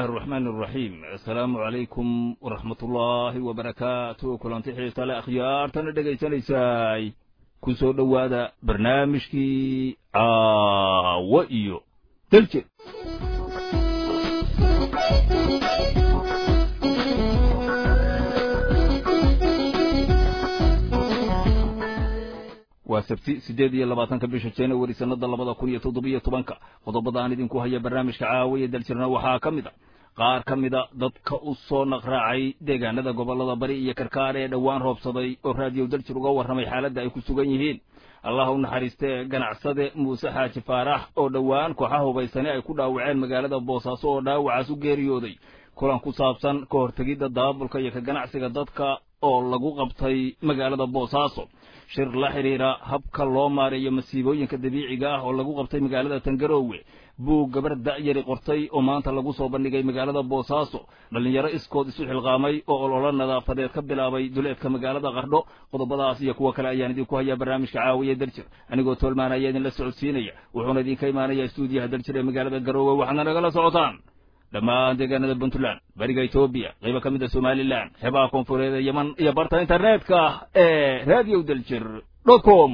الرحمن الرحيم السلام عليكم ورحمة الله وبركاته كلانتي xiisa le akhyaartana dhegaysanaysay ku soo dhowaada barnaamijkii caawo iyo daljir waa sabti siddeed iyo labaatanka bisha januari sannada labada kun iyo toddobiyo tobanka qodobadaan idinku haya barnaamijka caawiya daljirna waxaa ka mid a qaar ka mida dadka u soo naqraacay deegaanada gobollada bari iyo karkaar ee dhowaan roobsaday oo raadiyo daljir uga warramay xaaladda ay ku sugan yihiin allah u naxariistee ganacsade muuse xaaji faarax oo dhowaan kooxa hubaysani ay ku dhaawaceen magaalada boosaaso oo dhaawacaas u geeriyooday kulan ku saabsan ka hortegidda daabulka iyo ka ganacsiga dadka oo lagu qabtay magaalada boosaaso shir la xidhiira habka loo maareeyo masiibooyinka dabiiciga ah oo lagu qabtay magaalada tangaroowe buug gabar da'yari qortay oo maanta lagu soo bandhigay magaalada boosaaso dhallinyaro iskood isu xilqaamay oo ololo nadaafadeed ka bilaabay duleedka magaalada qardho qodobadaas iyo kuwo kale ayaan idinku hayaa barnaamijka caawiya daljir anigoo toolmaan ayaa idinla socodsiinaya wuxuuna idinka imaanayaa stuudiyaha daljir ee magaalada garoowe waxaadna nagala socotaan dhammaan deegaanada puntland bariga etoobiya qaybo ka mid a somalilan xeebaha koonfureed ee yeman iyo barta internetka ee radio daljir dot com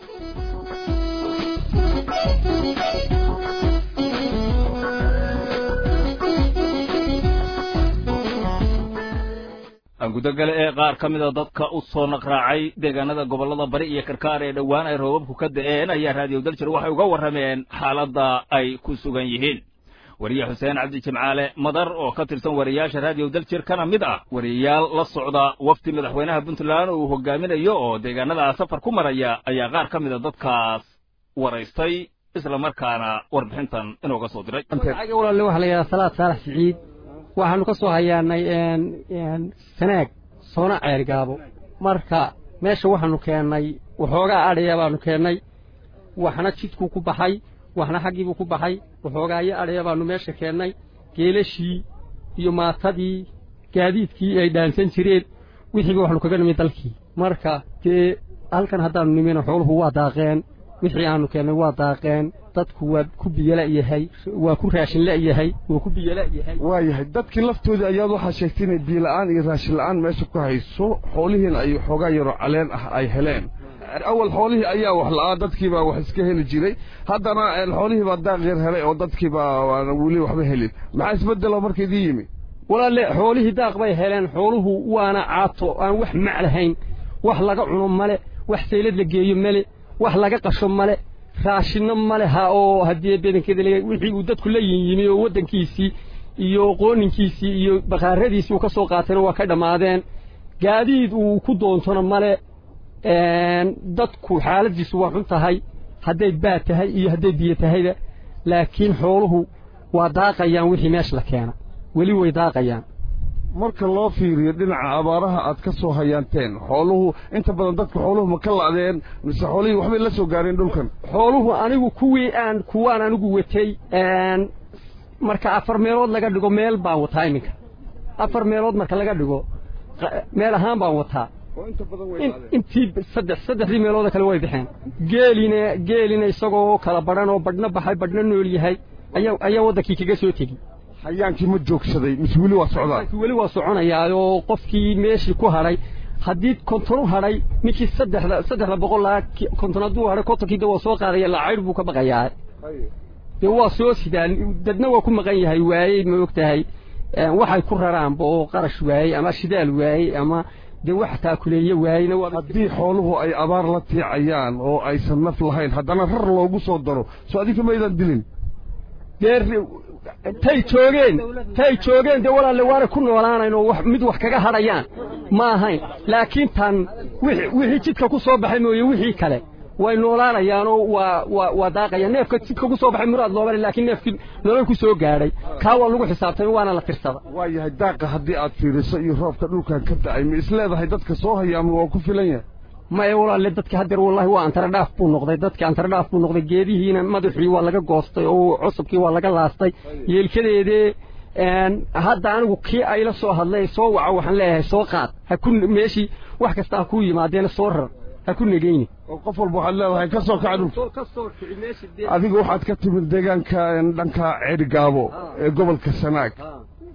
gudagale ee qaar ka mida dadka u soo naqraacay deegaanada gobollada bari iyo karkaar ee dhowaan ay roobabku ka da'een ayaa raadiyo daljir waxay uga warrameen xaaladda ay ku sugan yihiin wariye xuseen cabdi jimcaale madar oo ka tirsan wariyaasha raadiyo daljir kana mid ah wariyayaal la socda wafdi madaxweynaha puntland uu hogaaminayo oo deegaanadaa safar ku maraya ayaa qaar ka mida dadkaas waraystay isla markaana warbixintan inooga soo diray walaale waxaa la yidhaha salaad saalax siciid waxaanu ka soo hayaanay sanaag soona ceergaabo marka meesha waxaanu keennay waxoogaa adhaya baanu keennay waxna jidkuu ku baxay waxna xaggiibuu ku baxay waxoogaayo adhaya baanu meesha keennay geelashii iyo maatadii gaadiidkii ay dhaansan jireen wixiiba waxaanu kaga nimid dalkii marka dee halkan haddaanu nimina xooluhu waa daaqeen wixii aanu keennay waa daaqeen dadku waa ku biyola'yahay waa ku raashin la'yahay waa ku biyola'yahay waayahay dadkii laftoodii ayaad waxaa sheegtay inay biyola'aan iyo raashin la'aan meesha ku hayso xoolihiina ay xoogaa yaroo caleen ah ay heleen awal xoolihii ayaa wax la'aa dadkiibaa wax iska heli jiray haddana xoolihii baa daaq yar helay oo dadkiibaa waana weli waxba helin maxaa isbeddelo marka idin yimi walaalle xoolihii daaq bay heleen xooluhu waana caato aan wax mac lahayn wax laga cuno male wax saylad la geeyo male wax laga qasho male raashinno male ha oo haddii bedankeeda wixii uu dadku la yinyimi oo waddankiisii iyo qooninkiisii iyo bakhaaradiisii uu ka soo qaatayna waa ka dhammaadeen gaadiid uu ku doontona male dadku xaaladdiisu waa xun tahay hadday baad tahay iyo hadday biyo tahayba laakiin xooluhu waa daaqayaan wixii meesha la keena weli way daaqayaan marka loo fiiriyo dhinaca abaaraha aad ka soo hayaanteen xooluhu inta badan dadka xooluhu ma ka la'deen mise xoolihii waxbay la soo gaareen dhulkan xooluhu anigu kuwii aan kuwaan anigu watay marka afar meelood laga dhigo meel baan wataa iminka afar meelood marka laga dhigo meel ahaan baan wataa intii saddex saddexdii meelooda kale way baxeen geelina geelina isagoo kala badhan oo badhna baxay badhna nool yahay ayaa ayaa waddankii kaga soo tegi hayaankii ma joogsaday mise weli waa socdaa weli waa soconayaa oo qofkii meeshii ku hadhay haddii konton u hadhay ninkii saddexda saddexda boqol laa konton hadduu hadhay kontonkii de waa soo qaadaya lacayr buu ka baqayaa dee waa soo sidaan dadna waa ku maqan yahay waayey ma og tahay waxay ku raraanba oo qarash waayey ama shidaal waayey ama dee wax taakuleeye waayeyna haddii xooluhu ay abaar la tiicayaan oo aysan naf lahayn haddana rar loogu soo daro soo adinka maydan dilin dee tay joogeen tay joogeen dee walaalle waana ku noolaanayn oo mid wax kaga hadhayaan ma ahayn laakiin tan wixii jidka ku soo baxay mooye wixii kale way noolaanayaanoo waa waa waa daaqayaan neefka jidka ku soo baxay muraad loobale laakiin neefkii nolol ku soo gaadhay kaa waa lagu xisaabtamay waana la tirsada waa yahay daaqa haddii aad fiiriso iyo roobka dhulkan ka da'ay ma isleedahay dadka soo hayaama waa ku filan yahay maya walaalle dadka haddeer wallahi waa antaradhaaf buu noqday dadka antaradhaaf buu noqday geedihiina madaxii waa laga goostay oo cusubkii waa laga laastay yeelkadeedee hadda anigu kii ayla soo hadlay soo waca waxaan leeyahay soo qaad ha ku meeshii wax kasta ha kuu yimaadeena soo rar ha ku negeyni oo qof walba waxaad leedahay ka soo kaca dhulka adiga waxaad ka timid deegaanka dhanka ceerigaabo ee gobolka sanaag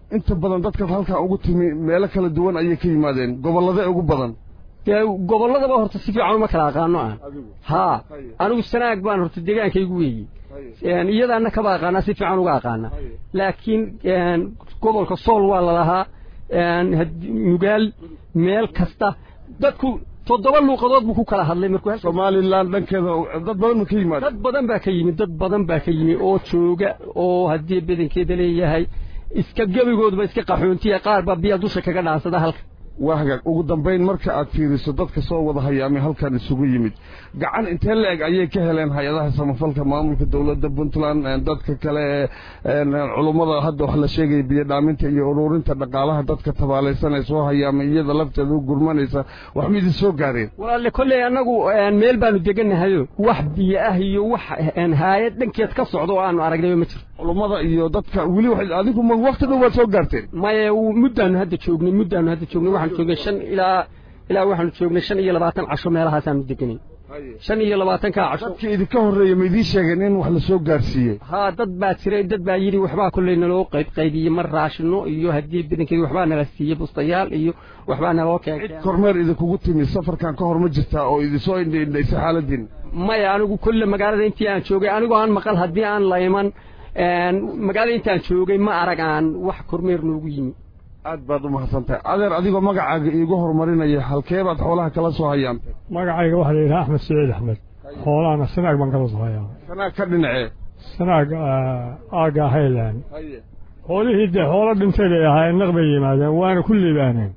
inta badan dadka halkan ugu timi meelo kala duwan ayay ka yimaadeen gobolladee ugu badan dee gobolladaba horta si fiican uma kala aqaano aan haa anigu sanaag baan horta deegaankaygu weeyey iyadaana kaba aqaanaa si fiican uga aqaana laakiin gobolka sool waa lalahaa nugaal meel kasta dadku toddoba luuqadood buu ku kala hadlay markuu somalilan dhankeeda dad badan ma ka yimaada dad badan baa ka yimid dad badan baa ka yimi oo jooga oo haddii badankeeda leeyahay iska gebigoodba iska qaxoontiya qaar baa biya dusha kaga dhaansada halka waa hagaag ugu dambayn marka aad fiiriso dadka soo wada hayaamay halkan isugu yimid gacan intee la-eg ayay ka heleen hay-adaha samafalka maamulka dowladda puntland dadka kale ee culummada hadda wax la sheegaya biyodhaaminta iyo ururinta dhaqaalaha dadka tabaalaysan ee soo hayaamay iyada lafteeda u gurmanaysa wax ma idin soo gaareen walaalle kolley annagu meel baanu degannahayo wax biyo ah iyo wax haayad dhankeed ka socda oo aanu aragnayba ma jirto culummada iyo dadka weli adigu ma wakti dhow waad soo gaarteen maye muddaanu hadda joognay muddaanu hadda joognay waxaanu joognay shan ilaa ilaa waxaanu joognay shan iyo labaatan casho meelahaasaanu deganay shan iyo labaatankaa casho dadkii idinka horreeya ma idiin sheegeen in wax la soo gaarsiiyey haa dad baa jiray dad baa yidhi waxbaa kolley naloo qayb qaybiyey mar raashino iyo haddii badankeedi waxbaa nala siiyey bustayaal iyo waxbaa naloo cid kormeer idinkugu timi safarkan ka hor ma jirtaa oo idinsoo indhaindhaysay xaaladiin maya anigu kolle magaalada intii aan joogay anigoo aan maqal haddii aan la iman magaalada intaan joogay ma arag aan wax kormeer noogu yimi aad baad u mahadsantahay adeer adigoo magacaaga iigu horumarinaya halkee baad xoolaha kala soo hayaantay magacayga waxaa la yidhaha axmed siciid axmed xoolahana sanaag baan kala soo hayaa sanaag ka dhinacee sanaag aaga hayland xoolihii dee xoolo dhintay bay ahaayeen naq bay yimaadeen waana ku liibaaneen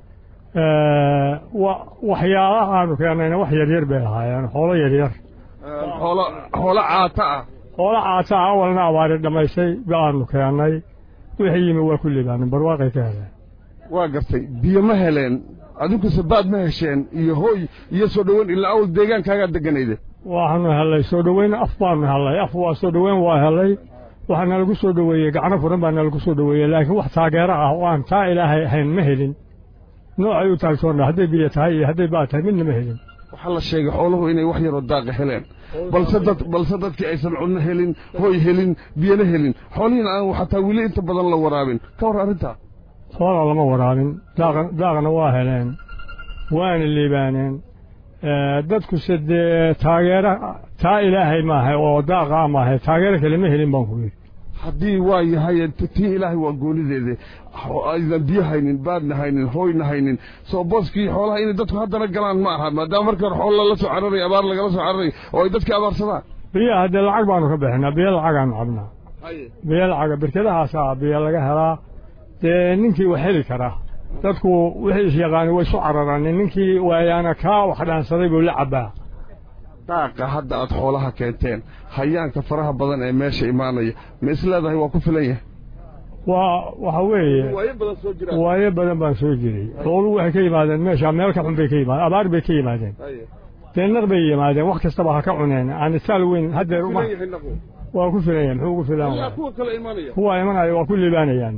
waxyaalaha aanu keennayna wax yaryar bay ahaayeen xoolo yaryar xoolo xoolo caata ah xoolo caata ah awalna abaari dhammaysay baanu keennay wixii yimi waa ku liibaaneen barwaaqay ka heleen waa gartay biyo ma heleen adinkuse baad ma hesheen iyo hooy iyo soo dhoweyn ilaa awl deegaankaagaa deganayde waxaanu hellay soo dhoweyn af baanu hellay af waa soo dhoweyn waa hellay waxaa nalagu soo dhoweeyey gacno furan baa nalagu soo dhoweeyey laakiin wax taageero ah oo aan taa ilaahay ahayn ma helin noocay u taagsoonna hadday biyo tahay iyo hadday baa tahay midna ma helin waxaa la sheegay xooluhu inay wax yaroo daaqa heleen balse dad balse dadkii aysan cunno helin hooy helin biyona helin xoolihiina aan xataa weli inta badan la waraabin ka hor arrintaa xoola lama waraabin daaqna waa heleen waana liibaaneen dadkuse dee taageero taa ilaahay maahay oo daaqa maahay taageero kale ma helin baan ku yidhi haddii waa yahay tii ilaahay waa goonideede aydan biyo haynin baadna haynin hooyna haynin soo booskii xoolaha inay dadku haddana galaan ma aha maadaama markii hore xoolo lala soo cararay abaar lagala soo cararay oo ay dadkii abaarsadaan biyaha dee lacag baanu ka bixinaa biyo lacagaanu cabnaa biyo lacaga berkedahaasaa biyo laga helaa dee ninkii wax heli karaa dadku wixii isyaqaani way isu cararaan ninkii waayaana kaa wax dhaansaday buu la cabbaa daaqa hadda aad xoolaha keenteen hayaanka faraha badan ee meesha imaanaya ma is leedahay waa ku filan yahay waa waxa weeye waayo badan baan soo jiray xooluhu waxay ka yimaadeen meesha meel ka xun bay ka yimaadeen abaar bay ka yimaadeen dee naq bay yimaadeen wax kastaba ha ka cuneen aan isaal weyn haddeer waa ku filan yahay muxuu ku filan kuwa imanaya waa ku liibaanayaan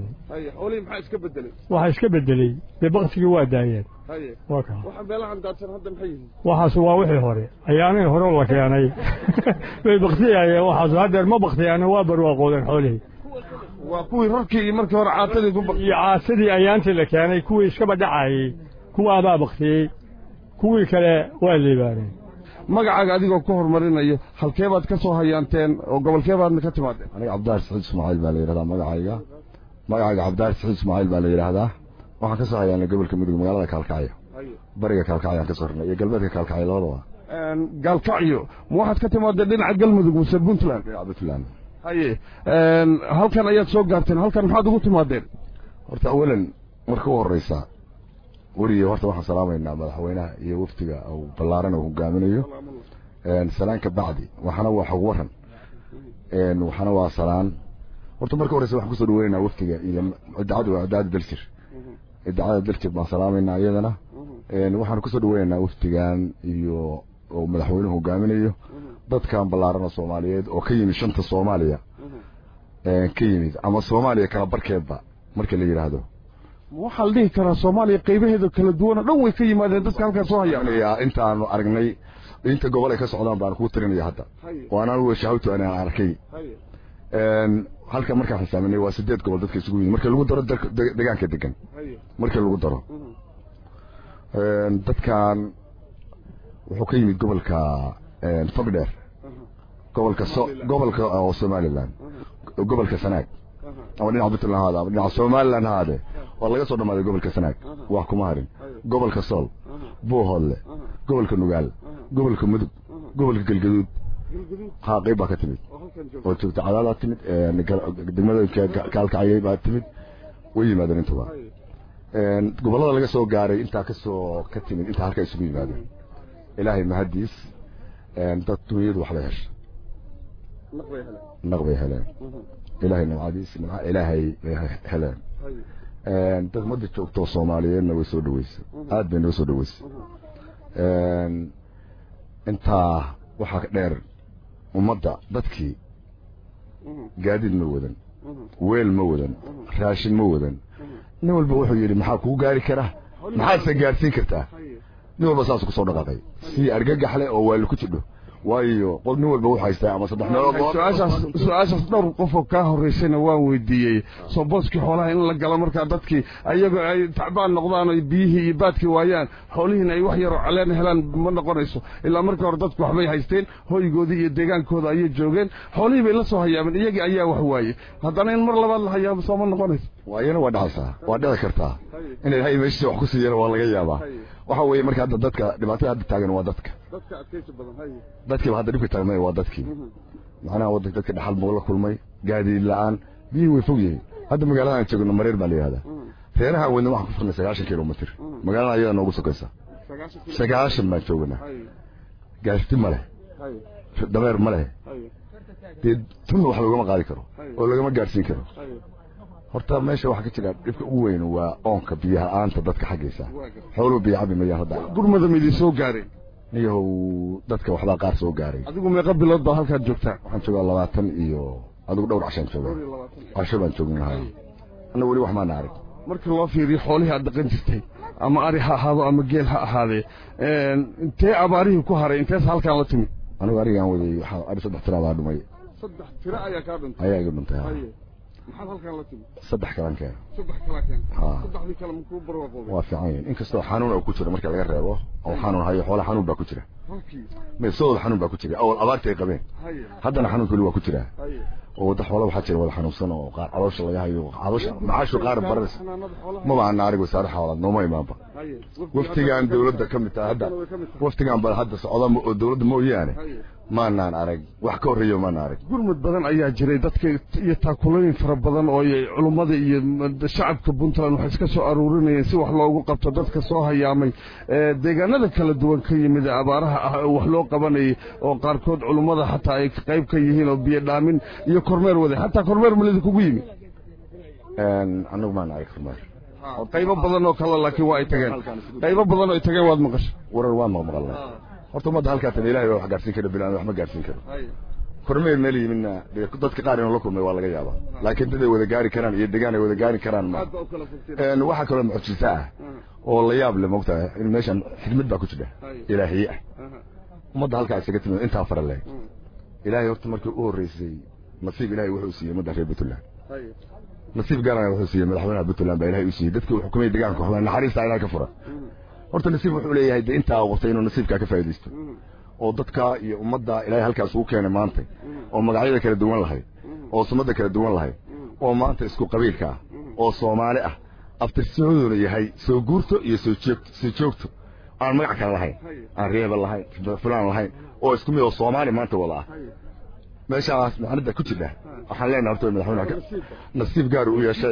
waxa iska bedeley dee baktigii waa daayeen waa ka waxaas waa wixii hore ayaanihii hore la keenay bay baktiyayeen waxaas haddeer ma baktiyaan waa barwaaqoodeen xoolihii waa kuwii rarkii iyo markii hore caatadii ku iyo caatadii ayaantii la keenay kuwii iskaba dhacayey kuwaabaa baktiyey kuwii kale waa liibaaneen magacaaga adigoo ku horumarinayo halkee baad ka soo hayaanteen oo gobolkee baadna ka timaadeen aniga cabdidaar saciid ismaaciil baa la yidhahdaa magacayga magacayga cabdidaar saciid ismaaciil baa la yidhaahdaa waxaan ka soo hayaanay gobolka mudug magaalada kaalkacyo bariga kaalkacyo aan ka soo rarnay iyo galbeedka kaalkacyo labadaba gaalkacyo ma waxaad ka timaadeen dhinaca galmudug muse puntland dhinaca puntland haye halkan ayaad soo gaarteen halkan maxaad ugu timaadeen horta awalan marka u horreysa weriyo horta waxaan salaamaynaa madaxweynaha iyo wafdiga uu ballaaran uu hogaaminayo salaan ka bacdi waxana waa xog waran waxana waa salaan horta marka horeysa waxaan kusoo dhaweynaynaa wafdiga iyo idaacada waa idaacada daljir idaacada daljir baan salaamaynaa iyadana waxaan kusoo dhaweynaynaa wafdigan iyo oo madaxweynuhu hogaaminayo dadkan ballaaran oo soomaaliyeed oo ka yimid shanta soomaaliya ka yimid ama soomaaliya kala barkeedba marka la yidhaahdo waxaa la dhihi karaa soomaaliya qaybaheeda kala duwan oo dhan way ka yimaadeen dadka halkaan soo hayaan intaanu aragnay inta gobol ay ka socdaan baan kuu tirinaya hadda oo anaan weshahawtu anaan arkay halka markaan xisaaminay waa sideed gobol dadka isugu yimid marka lagu daro degaanka degan marka lagu daro dadkan wuxuu ka yimid gobolka fogdheer gobolka so gobolka oo somaliland gobolka sanaag ama dhinaca puntland haada ama dhinaca somaliland haade waa laga soo dhamaaday gobolka sanaag wax kuma harin gobolka sool buuhoodle gobolka nugaal gobolka mudug gobolka galgaduud haa qayb baa ka timid oo joogta cadaadaa timid degmadooyinka kaalkacayay baa timid way yimaadeen intuba gobollada laga soo gaaray intaa kasoo ka timid intaa halkaa isugu yimaadeen ilaahay mahadiis dad dunyadu waxbay hesha naq bay heleen ilaahay nimcadiis nimca ilaahay bay heleen dad ummadda joogtoo soomaaliyeedna way soo dhaweysay aad bay noo soo dhaweysay intaa waxaa dheer ummadda dadkii gaadiid ma wadan weel ma wadan raashin ma wadan nin walba wuxuu yidhi maxaa kuu gaari kara maxaadse gaadhsiin kartaa nin walba saasuu kusoo dhaqaaqay si argagaxle oo waali ku jidho waayo qof nin walba wuxuu haystaa ama saddex meelood su-aashaas su-aashaas dhowr qofoo kaa horreysayna waan weydiiyey soo booskii xoolaha in la galo markaa dadkii ayagoo ay tacbaan noqdaan oo biyihii iyo baadkii waayaan xoolihiina ay wax yaroo caleen helaan ma noqonayso ilaa markii hore dadku waxbay haysteen hoygoodii iyo deegaankooda ayay joogeen xoolihii bay la soo hayaameen iyagii ayaa wax waayey haddana in mar labaad la hayaamo soo ma noqonayso waayana waa dhacaysaa waa dhici kartaa in ilaahay meeshiisa wax ku siiyana waa laga yaabaa waxa weeye marka hadda dadka dhibaatada hadda taagan waa dadka dadkiiba hadda dhibka taagmay waa dadkii macnaha wadanka dadka dhaxal buu la kulmay gaadiid la-aan biyihii way fog yihiin hadda magaalada aan joogno mareer baa la yihahdaa reeraha wadna waxaan ku furnay sagaashan kilomitr magaalada ayada noogu sokaysa sagaashan baan joognaa gaasti ma leh dameer ma leh dee tunna wax loogama qaadi karo oo lagama gaadhsiin karo horta meesha waxaa ka jira dhibka ugu weyn waa oonka biyaha la-aanta dadka xaggiisa xooluhu biyo cabi mayaan hadda gurmada ma idin soo gaareen niyahow dadka waxbaa qaar soo gaaray adigu meeqa bilood baa halkaad joogtaa waxaan joogaa labaatan iyo adigu dhowr cashaan joogaa casho baan joognahay anna weli wax maana arag markii loo fiiriyo xoolihii aad dhaqan jirtay ama ari ha ahaado ama geel ha ahaadee intee abaarihii ku haray intees halkaan la timid anigu arigaan waday waxaa ari saddex tira baa dhumay saddex tiro ayaa kaa dhuntay ayaa iga dhuntay ha maxaad halkaan la timid saddex kalan keen saddex kala keen ha saddexdii kale makuu barwaaqoobay waa fiican yihin inkastoo xanuun oo ku jiro marka laga reebo oo xanuun hayo xoolaha xanuun baa ku jira halkii meesooda xanuun baa ku jira awal abaarta ay qabeen haye haddana xanuunka weli waa ku jiraa haye oo wada xoola waxaa jira wada xanuunsan oo qaar caloosha laga hayo caloosha macaashu qaar baras xanaanada xoolaha maba ana arig wasaare xoolaad nooma imaanba haye waftigaan dawladda ka mid tahay hadda waftigaan bal hadda socda oo dawladda mooyaane haye maanaan arag wax ka horreeyo maana arag gurmud badan ayaa jiray dadka iyo taakulooyin fara badan oo ay culummada iyo shacabka puntland waxay iska soo aruurinayeen si wax loogu qabto dadka soo hayaamay ee deegaanada kala duwan ka yimid ee abaaraha ah oo wax loo qabanayay oo qaarkood culummada xataa ay qayb ka yihiin oo biyo dhaamin iyo kormeer waday xataa kormeer malidi kugu yimid anagu maana arag kormeer qaybo badan oo kale laakiin waa ay tageen qaybo badan oo ay tageen waad maqashay warar waa maqmaqalnay horta ummadda halkaa tan ilaahay baa wax gaarsiin kara bilaan wax ma gaarsiin karo kormeer meel yimidna dee dadka qaar inuu la kulmay waa laga yaabaa laakiin dad ay wada gaari karaan iyo degaan ay wada gaari karaan ma een waxaa kaloo mucjisa ah oo la yaab leh moogtahay in meeshan xidmad baa ku jira ilaahiye ah ummadda halkaa isaga timid intaa fara leh ilaahay horta markii u horreysay nasiib ilaahay wuxuu siiyey ummadda reer puntland nasiib gaarana wuxuu siiyey madaxweynaha puntland baa ilaahay u siiyey dadkii uu xukumay deegaanka waxbaa naxariista ilahay ka fura horta nasiib wuxuu leeyahay dee intaa waqtay inuu nasiibkaa ka faa'iidaysto oo dadka iyo ummadda ilaahay halkaas ugu keenay maanta oo magacyada kala duwan lahayd oo sumadda kala duwan lahayd oo maanta isku qabiilka ah oo soomaali ah aftirsimaduna yahay soo guurto iyo soo joogto soo joogto aan magac kale lahayn aan reeba lahayn fulaan lahayn oo isku mid oo soomaali maanta wada ah meeshaas macnada ku jira waxaan leenahay horta madaxweynaha nasiib gaar u yeeshay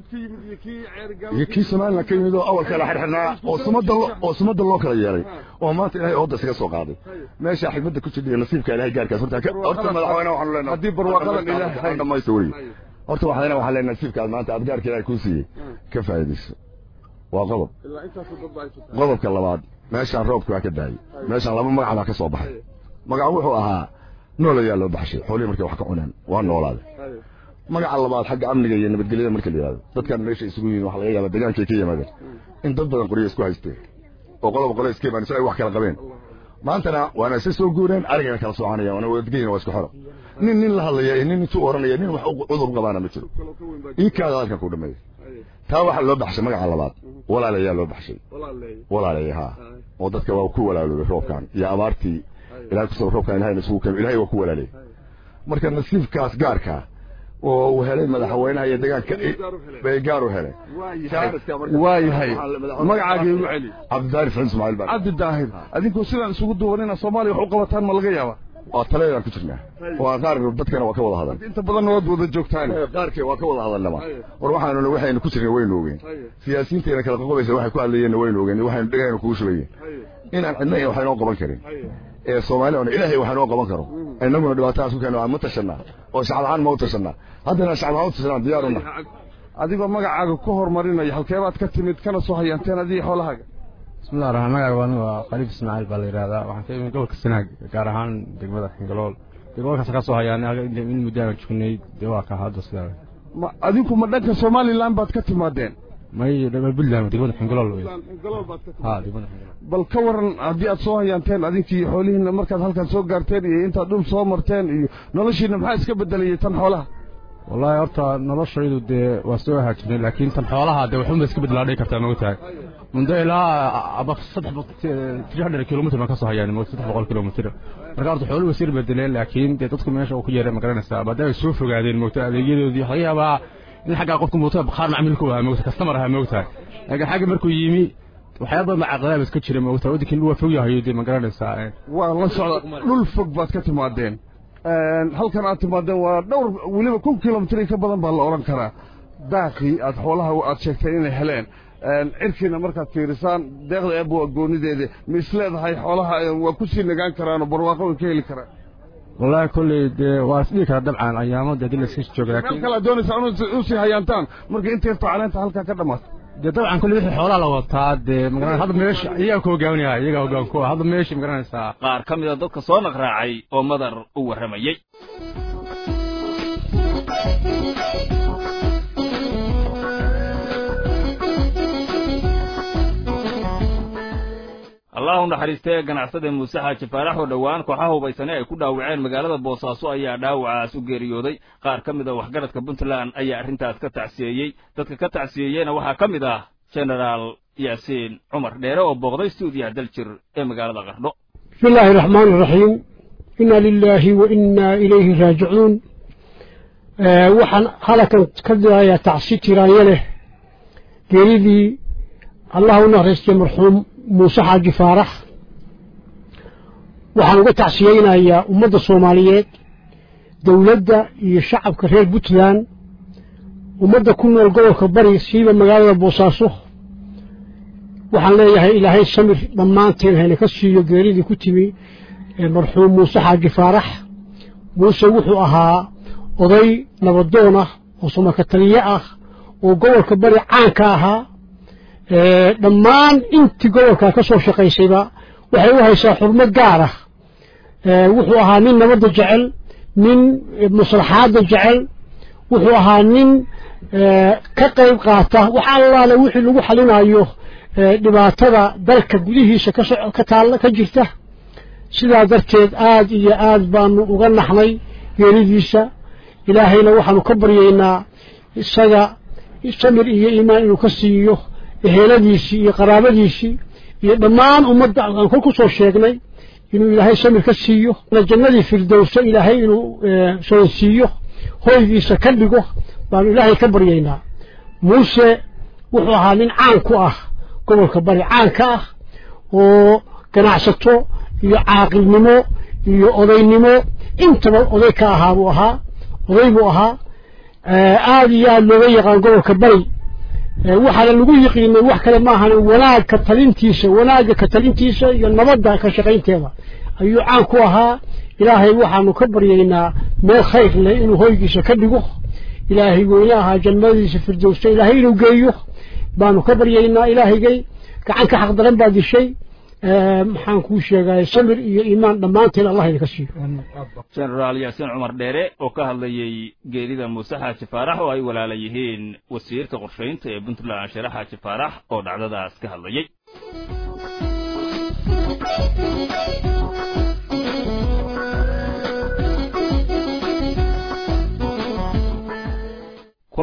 iyo kii somaliland ka yimid oo awalka la xirxirnaa oo sumadda lo oo sumadda loo kala yeelay oo maanta ilaahay ooda isaga soo qaaday meesha xigmadda ku jirta iyo nasiibka ilaahay gaarkaas horta ka- horta madaxweynaha waxaanu leenahay haddii barwaaqadan ilaahay dhamaysto weliga horta waxaan leenahay waxaan leenahay nasiibkaas maanta aad gaarka ilaahay kuu siiyey ka faa'iidayso waa qodob qodobka labaad meeshaan roobka waa ka daayey meeshaan laba magac baa ka soo baxay magac wuxuu ahaa nool ayaa loo baxshay xoolihii markay wax ka cuneen waa noolaaday magaca labaad xagga amniga iyo nabadgelyada marka la yihahdo dadkan meesha isugu yihiin waxa laga yaabaa degaankay ka yimaadeen in dad badan qoryo isku haysteen oo qoloba qolo iska imaan si ay wax kala qabeen maantana waana isa soo guureen arigana kala soconayaan waana wadgeyin waa isku xoro nin nin la hadlaya iyo nin intuu oranaya nin wax cudur qabaana ma jiro ii kaada halkan ku dhameeyo taa waxaa loo baxshay magaca labaad walaalayaa loo baxshay walaalaya ha oo dadka waa ku walaaloobay roobkan iyo abaartii ilahay kusoo roobkan ilahayna isugu keeno ilahay waa ku walaalay marka nasiibkaas gaarkaa oo uu helay madaxweynaha iyo deegaanka bay gaar u helay waa yahay magacaaga igu celi cabdidaahir saciid ismaaciil baa cabdi daahir adinkuu sidaan isugu duwanina soomaaliya wax u qabataan ma laga yaaba waa taladaan ku jirnaa waa qaar dadkana waa ka wada hadal inta badanna waad wada joogtaan qaarkee waa ka wada hadalnaba war waxaanu waxaynu ku jirnay waynu ogeen siyaasiyiinteena kala qoqobaysa waxay ku hadlayeenna waynu ogeen waxaynu dhegaynu kugu shubayeen inaan cidna wax inoo qaban karin ee soomaali ona ilaahay wax inoo qaban karo innaguna dhibaatadaas ku keena ma tashanaa oo shacab ahaan ma u tashanaa haddana shacab ahaan u tashanaa diyaaruna adigoo magacaaga ku horumarinaya halkeebaad ka timid kana soo hayaanteen adiga xoolahaaga bismillahi raxmaan magacaaga anigu waa khaliif ismaaciil baa la yidhahdaa waxaan ka imid gobolka sanaag gaar ahaan degmada xingalool gobolkaas ka soo hayaanay in muddo aan joognay dee waa ka hadda sidaa ma adinku ma dhanka somaliland baad ka timaadeen may puntland degmada xingalool ha degmada xingalool bal ka waran haddii aad soo hayaanteen adinkii xoolihiina markaad halkan soo gaarteen iyo intaad dhul soo marteen iyo noloshiina maxaa iska bedelayay tan xoolaha wallaahi horta noloshaydu dee waa soo haajirnay laakiin tan xoolaha dee waxunba iska bedelaa dhihi kartaa ma ogtahay mundo ilaa aba saddex tiri hundred kilomitr baan ka soo hayaan saddex boqol kilomitr marka horta xooluhu wasir bedeleen laakiin dee dadku meesha uu ku yeeray ma garanaysaa maadaama ay soo fogaadeen moogta adeegyadoodii laga yaabaa in xaggaa qofka moogta qaar macmiilku ahaa moogta kastamar ahaa moogtahay laakiin xagga markuu yimi waxyaaba macaqadaab iska jira moogta waddankii waa fog yahayo dee ma garanaysaa waa la socda dhul fog baad ka timaadeen halkan aad timaadeen waa dhowr weliba kun kilomitr ka badan baa la odhan karaa daaqii aad xoolaha aad sheegteen inay heleen cirkiina markaad fiirisaan deeqda eebba waa goonideeda ma isleedahay xoolaha waa ku sii nagaan karaan oo barwaaqo way ka heli karaan wallaahi kolley dee waa isdhihi karaa dabcan ayaamo dee dil iska jooga meel laakiin kale aad doonaysaa u sii hayaantaan marka inta yarta caleenta halkaa ka dhammaato dee dabcan kolley wixii xoolaha la wataa dee magaranaysa hadda meesha iyagaa ku hogaaminaya iyagaa hoggaan ku ah hadda meesha magaranaysaa qaar ka mida dadka soo naqraacay oo madar u warramayey allah u naxariistee ganacsada muuse xaaji faarax oo dhowaan kooxaha hubaysane ay ku dhaawaceen magaalada boosaaso ayaa dhaawacaas u geeriyooday qaar ka mid a waxgaradka puntland ayaa arrintaas ka tacsiyeeyey dadka ka tacsiyeeyeyna waxaa ka mid ah genaraal yaasiin cumar dheere oo booqday stuudiyaha daljir ee magaalada qardho بسم الله الرحمن الرحيم إنا لله وإنا إليه راجعون آه وحن هلكا كذا يا تعسي تيرانيله قريدي الله نهرس مرحوم موسى حاج فارح وحن uga tacsiyeynayaa ummadda soomaaliyeed dowladda iyo shacabka reer puntland ummadda ku nool gobolka bari siiba magaalada boosaaso waxaan leeyahay ilaahay samir dhammaanteen hayna ka siiyo geeridii ku timi ee marxuum muuse xaaji faarax muuse wuxuu ahaa oday nabadoon ah oo samaka taliye ah oo gobolka bari caan ka ahaa dhammaan intii gobolka ka soo shaqaysayba waxay u haysaa xurmo gaar ah wuxuu ahaa nin nabadda jecel nin maslaxaadda jecel wuxuu ahaa nin ka qayb qaata wax allaale wixii lagu xalinayo dhibaatada dalka gudihiisa ka taalla ka jirta sidaa darteed aad iyo aad baanu uga naxnay geeridiisa ilaahayna waxaanu ka baryaynaa isaga samir iyo iimaan inuu ka siiyo eheladiisii iyo qaraabadiisii iyo dhammaan ummadda aan kol ku soo sheegnay inuu ilaahay samir ka siiyo jannadii firdowsa ilaahay inuu soonsiiyo hoygiisa ka dhigo baanu ilaahay ka baryaynaa muuse wuxuu ahaa nin caan ku ah gobolka bari caanka ah oo ganacsato iyo caaqilnimo iyo odaynimo intaba oday ka ahaa buu ahaa oday buu ahaa aada iyo aada looga yaqaan gobolka bari waxaana lagu yiqiinay wax kale maahan wanaag ka talintiisa wanaagga ka talintiisa iyo nabadda ka shaqaynteeda ayuu caan ku ahaa ilaahay waxaanu ka baryaynaa meel khayr leh inuu hoygiisa ka dhigo ilaahay weyne ahaa jannadiisa firdowsa ilaahay inuu geeyo baanu ka baryaynaa ilaahaygay gacan ka xaq daran baa dishay maxaan kuu sheegay samir iyo iimaan dhammaanteen allah idinka siiyo genaraal yaasiin cumar dheere oo ka hadlayey geerida muuse xaaji faarax oo ay walaala yihiin wasiirka qorshaynta ee puntland share xaaji faarax oo dhacdadaas ka hadlayey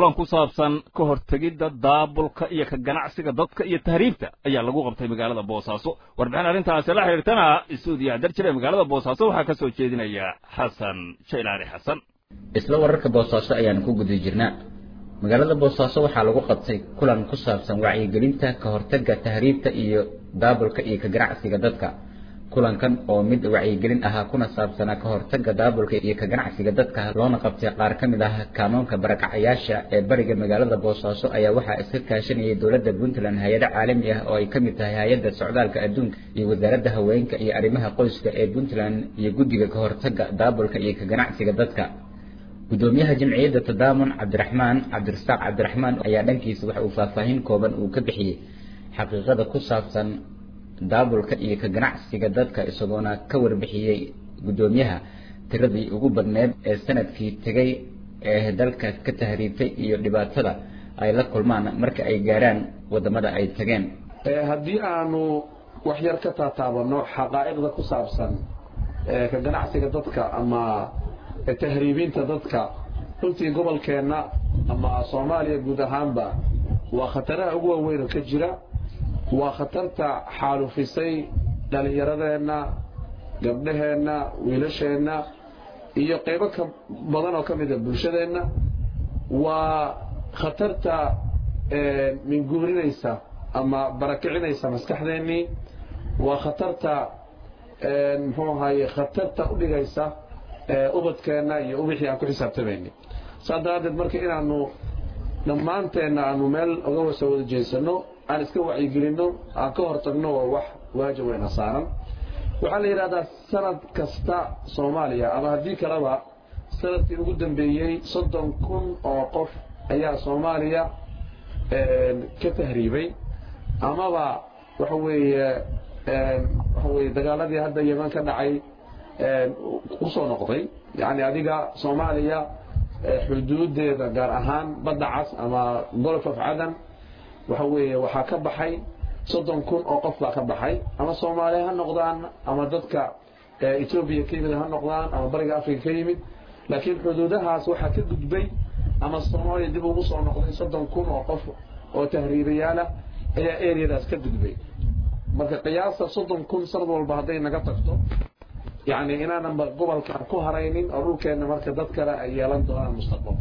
kulan ku saabsan ka hortegidda daabulka iyo ka ganacsiga dadka iyo tahriibta ayaa lagu qabtay magaalada boosaaso warbixin arrintaasi la xidhiirtana isuudiya darjir ee magaalada boosaaso waxaa ka soo jeedinaya xasan jaylaani xasan isla wararka boosaaso ayaan ku guda jirnaa magaalada boosaaso waxaa lagu qabtay kulan ku saabsan wacyigelinta ka hortagga tahriibta iyo daabulka iyo ka ganacsiga dadka kulankan oo mid wacyigelin ahaa kuna saabsanaa ka hortagga daabulka iyo ka ganacsiga dadka loona qabtay qaar ka mid ah kaanuunka barakacayaasha ee bariga magaalada boosaaso ayaa waxaa iska kaashanayay dowladda puntland hay-ado caalami ah oo ay ka mid tahay hay-adda socdaalka adduunka iyo wasaaradda haweenka iyo arrimaha qoyska ee puntland iyo guddiga ka hortagga daabulka iyo ka ganacsiga dadka gudoomiyaha jamciyadda tadaamun cabdiraxmaan cabdirasaaq cabdiraxmaan ayaa dhankiisa waxa uu faahfaahin kooban uu ka bixiyey xaqiiqada ku saabsan daabulka iyo ka ganacsiga dadka isagoona ka warbixiyey gudoomiyaha tiradii ugu badneed ee sanadkii tegay ee dalka ka tahriibtay iyo dhibaatada ay la kulmaan marka ay gaaraan wadamada ay tageen haddii aanu waxyar ka taataabano xaqaa'iqda ku saabsan ka ganacsiga dadka ama tahriibinta dadka runtii gobolkeenna ama soomaaliya guud ahaanba waa khataraha ugu waaweyn ka jira waa khatarta xaalufisay dhallinyaradeenna gabdhaheenna wiilasheenna iyo qaybo ka badan oo ka mida bulshadeenna waa khatarta minguurinaysa ama barakicinaysa maskaxdeennii waa khatarta muxuu ahaye khatarta u dhigaysa ubadkeenna iyo ubixii aan ku xisaabtamayni saas daraaddeed marka inaanu dhammaanteenna aanu meel uga wasa wada jeedsano aan iska wacyigelinno aan ka hortagno waa wax waajib weyna saaran waxaa la yidhahdaa sanad kasta soomaaliya ama haddii kaleba sanadkii ugu dambeeyey soddon kun oo qof ayaa soomaaliya ka tahriibay amaba waxa weeye waxa weeye dagaaladii hadda yeman ka dhacay usoo noqday yacni adiga soomaaliya xuduudeeda gaar ahaan badda cas ama golf of cadan waxa weeye waxaa ka baxay soddon kun oo qof baa ka baxay ama soomaaliya ha noqdaan ama dadka etoobiya ka yimid ha noqdaan ama bariga africa ka yimid laakiin xuduudahaas waxaa ka gudbay ama soomaaliya dib ugu soo noqday soddon kun oo qof oo tahriibayaalah ayaa areadaas ka gudbay marka qiyaasta soddon kun sanad walba hadday naga tagto yacni inaananba gobolkan ku haraynin oo dhulkeenna marka dad kale ay yeelan doonaan mustaqbalka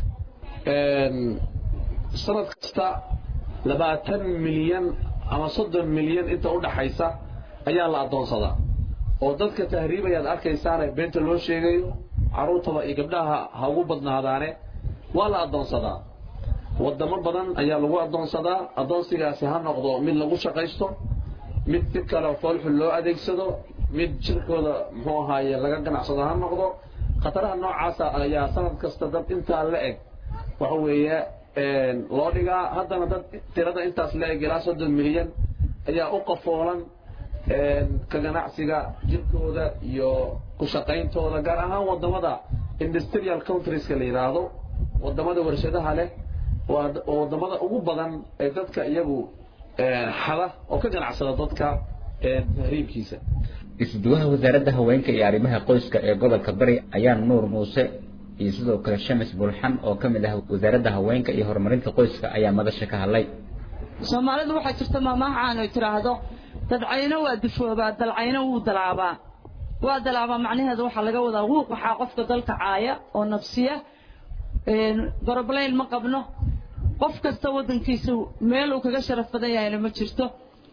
sanad kasta labaatan milyan ama soddon milyan inta u dhaxaysa ayaa la addoonsadaa oo dadka tahriibayaad arkaysaane beenta loo sheegayo carruurtaba iyo gabdhaha ha ugu badnaadaane waa la addoonsadaa waddamo badan ayaa lagu addoonsadaa addoonsigaasi ha noqdo mid lagu shaqaysto mid si kale foolxun loo adeegsado mid jirkooda muxuu ahaaye laga ganacsado ha noqdo khataraha noocaasa ayaa sanad kasta dad intaa la eg waxa weeye loo dhigaa haddana dad tirada intaas la eg ilaa soddon milyan ayaa u qafoolan ka ganacsiga jirkooda iyo ku shaqayntooda gaar ahaan waddamada industrial countrieska la yidhaahdo waddamada warshadaha leh waa waddamada ugu badan ee dadka iyagu xada oo ka ganacsada dadka tahriibkiisa isuduwaha wasaaradda haweenka iyo arrimaha qoyska ee gobolka bari ayaa nuur muuse iyo sidoo kale shamis bulxan oo ka mid ah wasaaradda haweenka iyo horumarinta qoyska ayaa madasha ka hadlay soomaalidu waxaa jirta maamahacaan ay tidhaahdo dadcayno waa dufoobaa dalcayno wuu dalaabaa waa dalaabaa macnaheedu waxaa laga wadaa wuuq waxaa qofka dalka caaya oo nafsiya goroblayn ma qabno qof kasta waddankiisa meel uu kaga sharaf badan yahayna ma jirto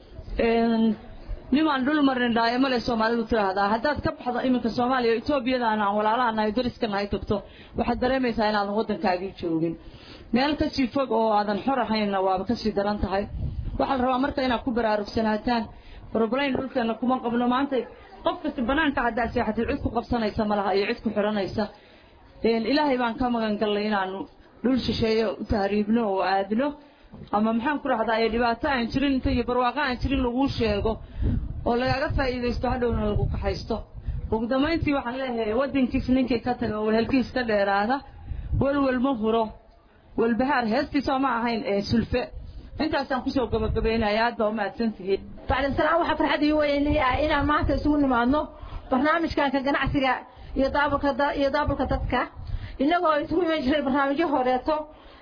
nimaan dhul marin dhaayo male soomaalidu tidhaahdaa haddaad ka baxdo iminka soomaaliya etoobiyadaan aan walaalaha nahay dariskana ay tagto waxaad dareemaysaa inaadan waddankaagii joogin meel kasii fog oo aadan xor ahaynna waaba kasii daran tahay waxaa la rabaa marka inaad ku baraarugsanataan roblayn dhulkeena kuma qabno maanta qof kasta banaanka haddaa seexatid cid ku qabsanaysa malaha iyo cid ku xidhanaysa ilaahay baan ka magan gallay inaanu dhul shisheeye u tahriibno oo aadno ama maxaan ku rahdaa ee dhibaato aan jirin inta iyo barwaaqo aan jirin laguu sheego oo lagaaga faa'iidaysto hadhowna lagu kaxaysto ugu dambayntii waxaan leeyahay waddankiis ninkii ka taga oo wehelkiis ka dheeraada welwel ma huro walbahaar heestiisoo ma ahayn ee sulfe intaasaan kusoo gabagabaynaya aad baa umahadsan tihiin bacdin salaam waxaa farxad ii weynay inaan maanta isugu nimaadno barnaamijkan ka ganacsiga iyo daabulka iyo daabulka dadka innagoo isugu iman jiray barnaamijyo horeeto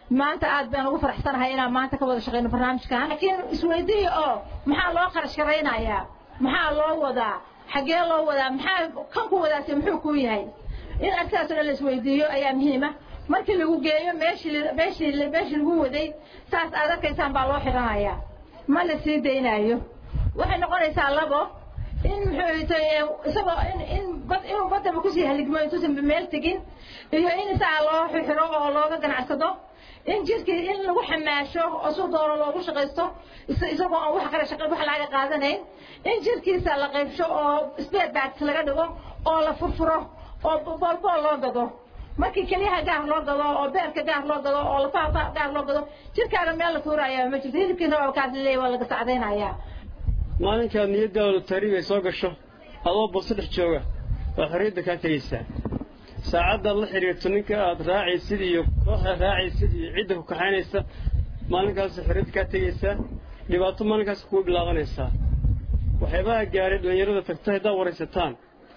maanta aad baan ugu faraxsanahay inaan maanta ka wada shaqeyno barnaamijkan laakiin isweydiiya oo maxaa loo kharash garaynayaa maxaa loo wadaa xaggee loo wadaa maxaa kan ku wadaase muxuu kuu yahay in arkaasoo dhan la isweydiiyo ayaa muhiima markii lagu geeyo meeshii meeshii meeshii lagu waday saas aad arkaysaan baa loo xidhanayaa ma la sii daynaayo waxay noqonaysaa labo in muxuu tay isagoo in in bad inuu badaba kusii haligmo intuusan meel tegin iyo in isaga loo xiro oo looga ganacsado in jirkii in lagu xamaasho oo si doono loogu shaqaysto isagoo aan wax kale shaqa wax laga qaadanayn in jirkiisa la qaybsho oo spare parts laga dhigo oo la furfuro oo boolbool loo gado markii keliyaha gaar loo gado oo beerka gaar loo gado oo lafaha gaar loo gado jirkaaga meel la tuuraya ma jirto hilibkiina waa kaas leeyahay waa laga sacdaynayaa maalinkaad niyadaada taariib ay soo gasho adoo boso dhex jooga waa xorriyadda kaa tegaysaa saacaddaad la xidhiirto ninka aad raacaysid iyo kooxda raacaysid iyo cidda ku kaxaynaysa maalinkaas xorriyadda kaa tegaysaa dhibaato maalinkaas kugu bilaabanaysaa waxyaabaha gaaray dhallinyarada tagta haddaad waraysataan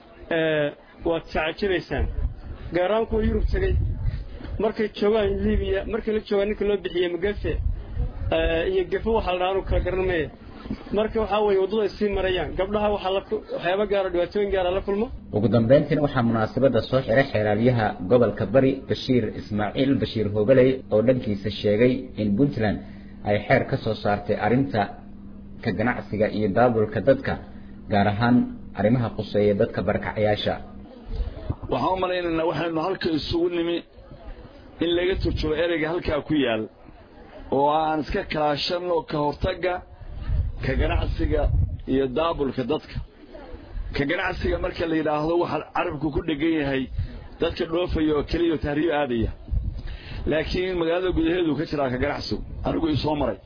waad tacajabaysaan gaaraan kuwa yurub tegey markay joogaan libiya markay la joogaan ninka loo bixiyey magafe iyo gefo waxaa la dhaha anu kala garan maya marka waxaa weeye waddada ay sii marayaan gabdhaha waxaa la waxyaaba gaaro dhibaatooyin gaara la kulmo ugu dambeyntiina waxaa munaasabadda soo xiray xeelaalyaha gobolka bari bashiir ismaaciil bashiir hoogaley oo dhankiisa sheegay in puntland ay xeer ka soo saartay arrinta ka ganacsiga iyo daabulka dadka gaar ahaan arrimaha quseeya dadka barakacayaasha waxaan u malaynaynaa waxaynu halka isugu nimi in laga turjubo ereyga halkaa ku yaal oo aan iska kaashanno ka hortagga ka ganacsiga iyo daabulka dadka ka ganacsiga marka la yidhaahdo waxaa carabku ku dhegan yahay dadka dhoofaya oo keliya oo tahriib aadaya laakiin magaalada gudaheedu ka jiraa ka ganacsigu anigu ii soo maray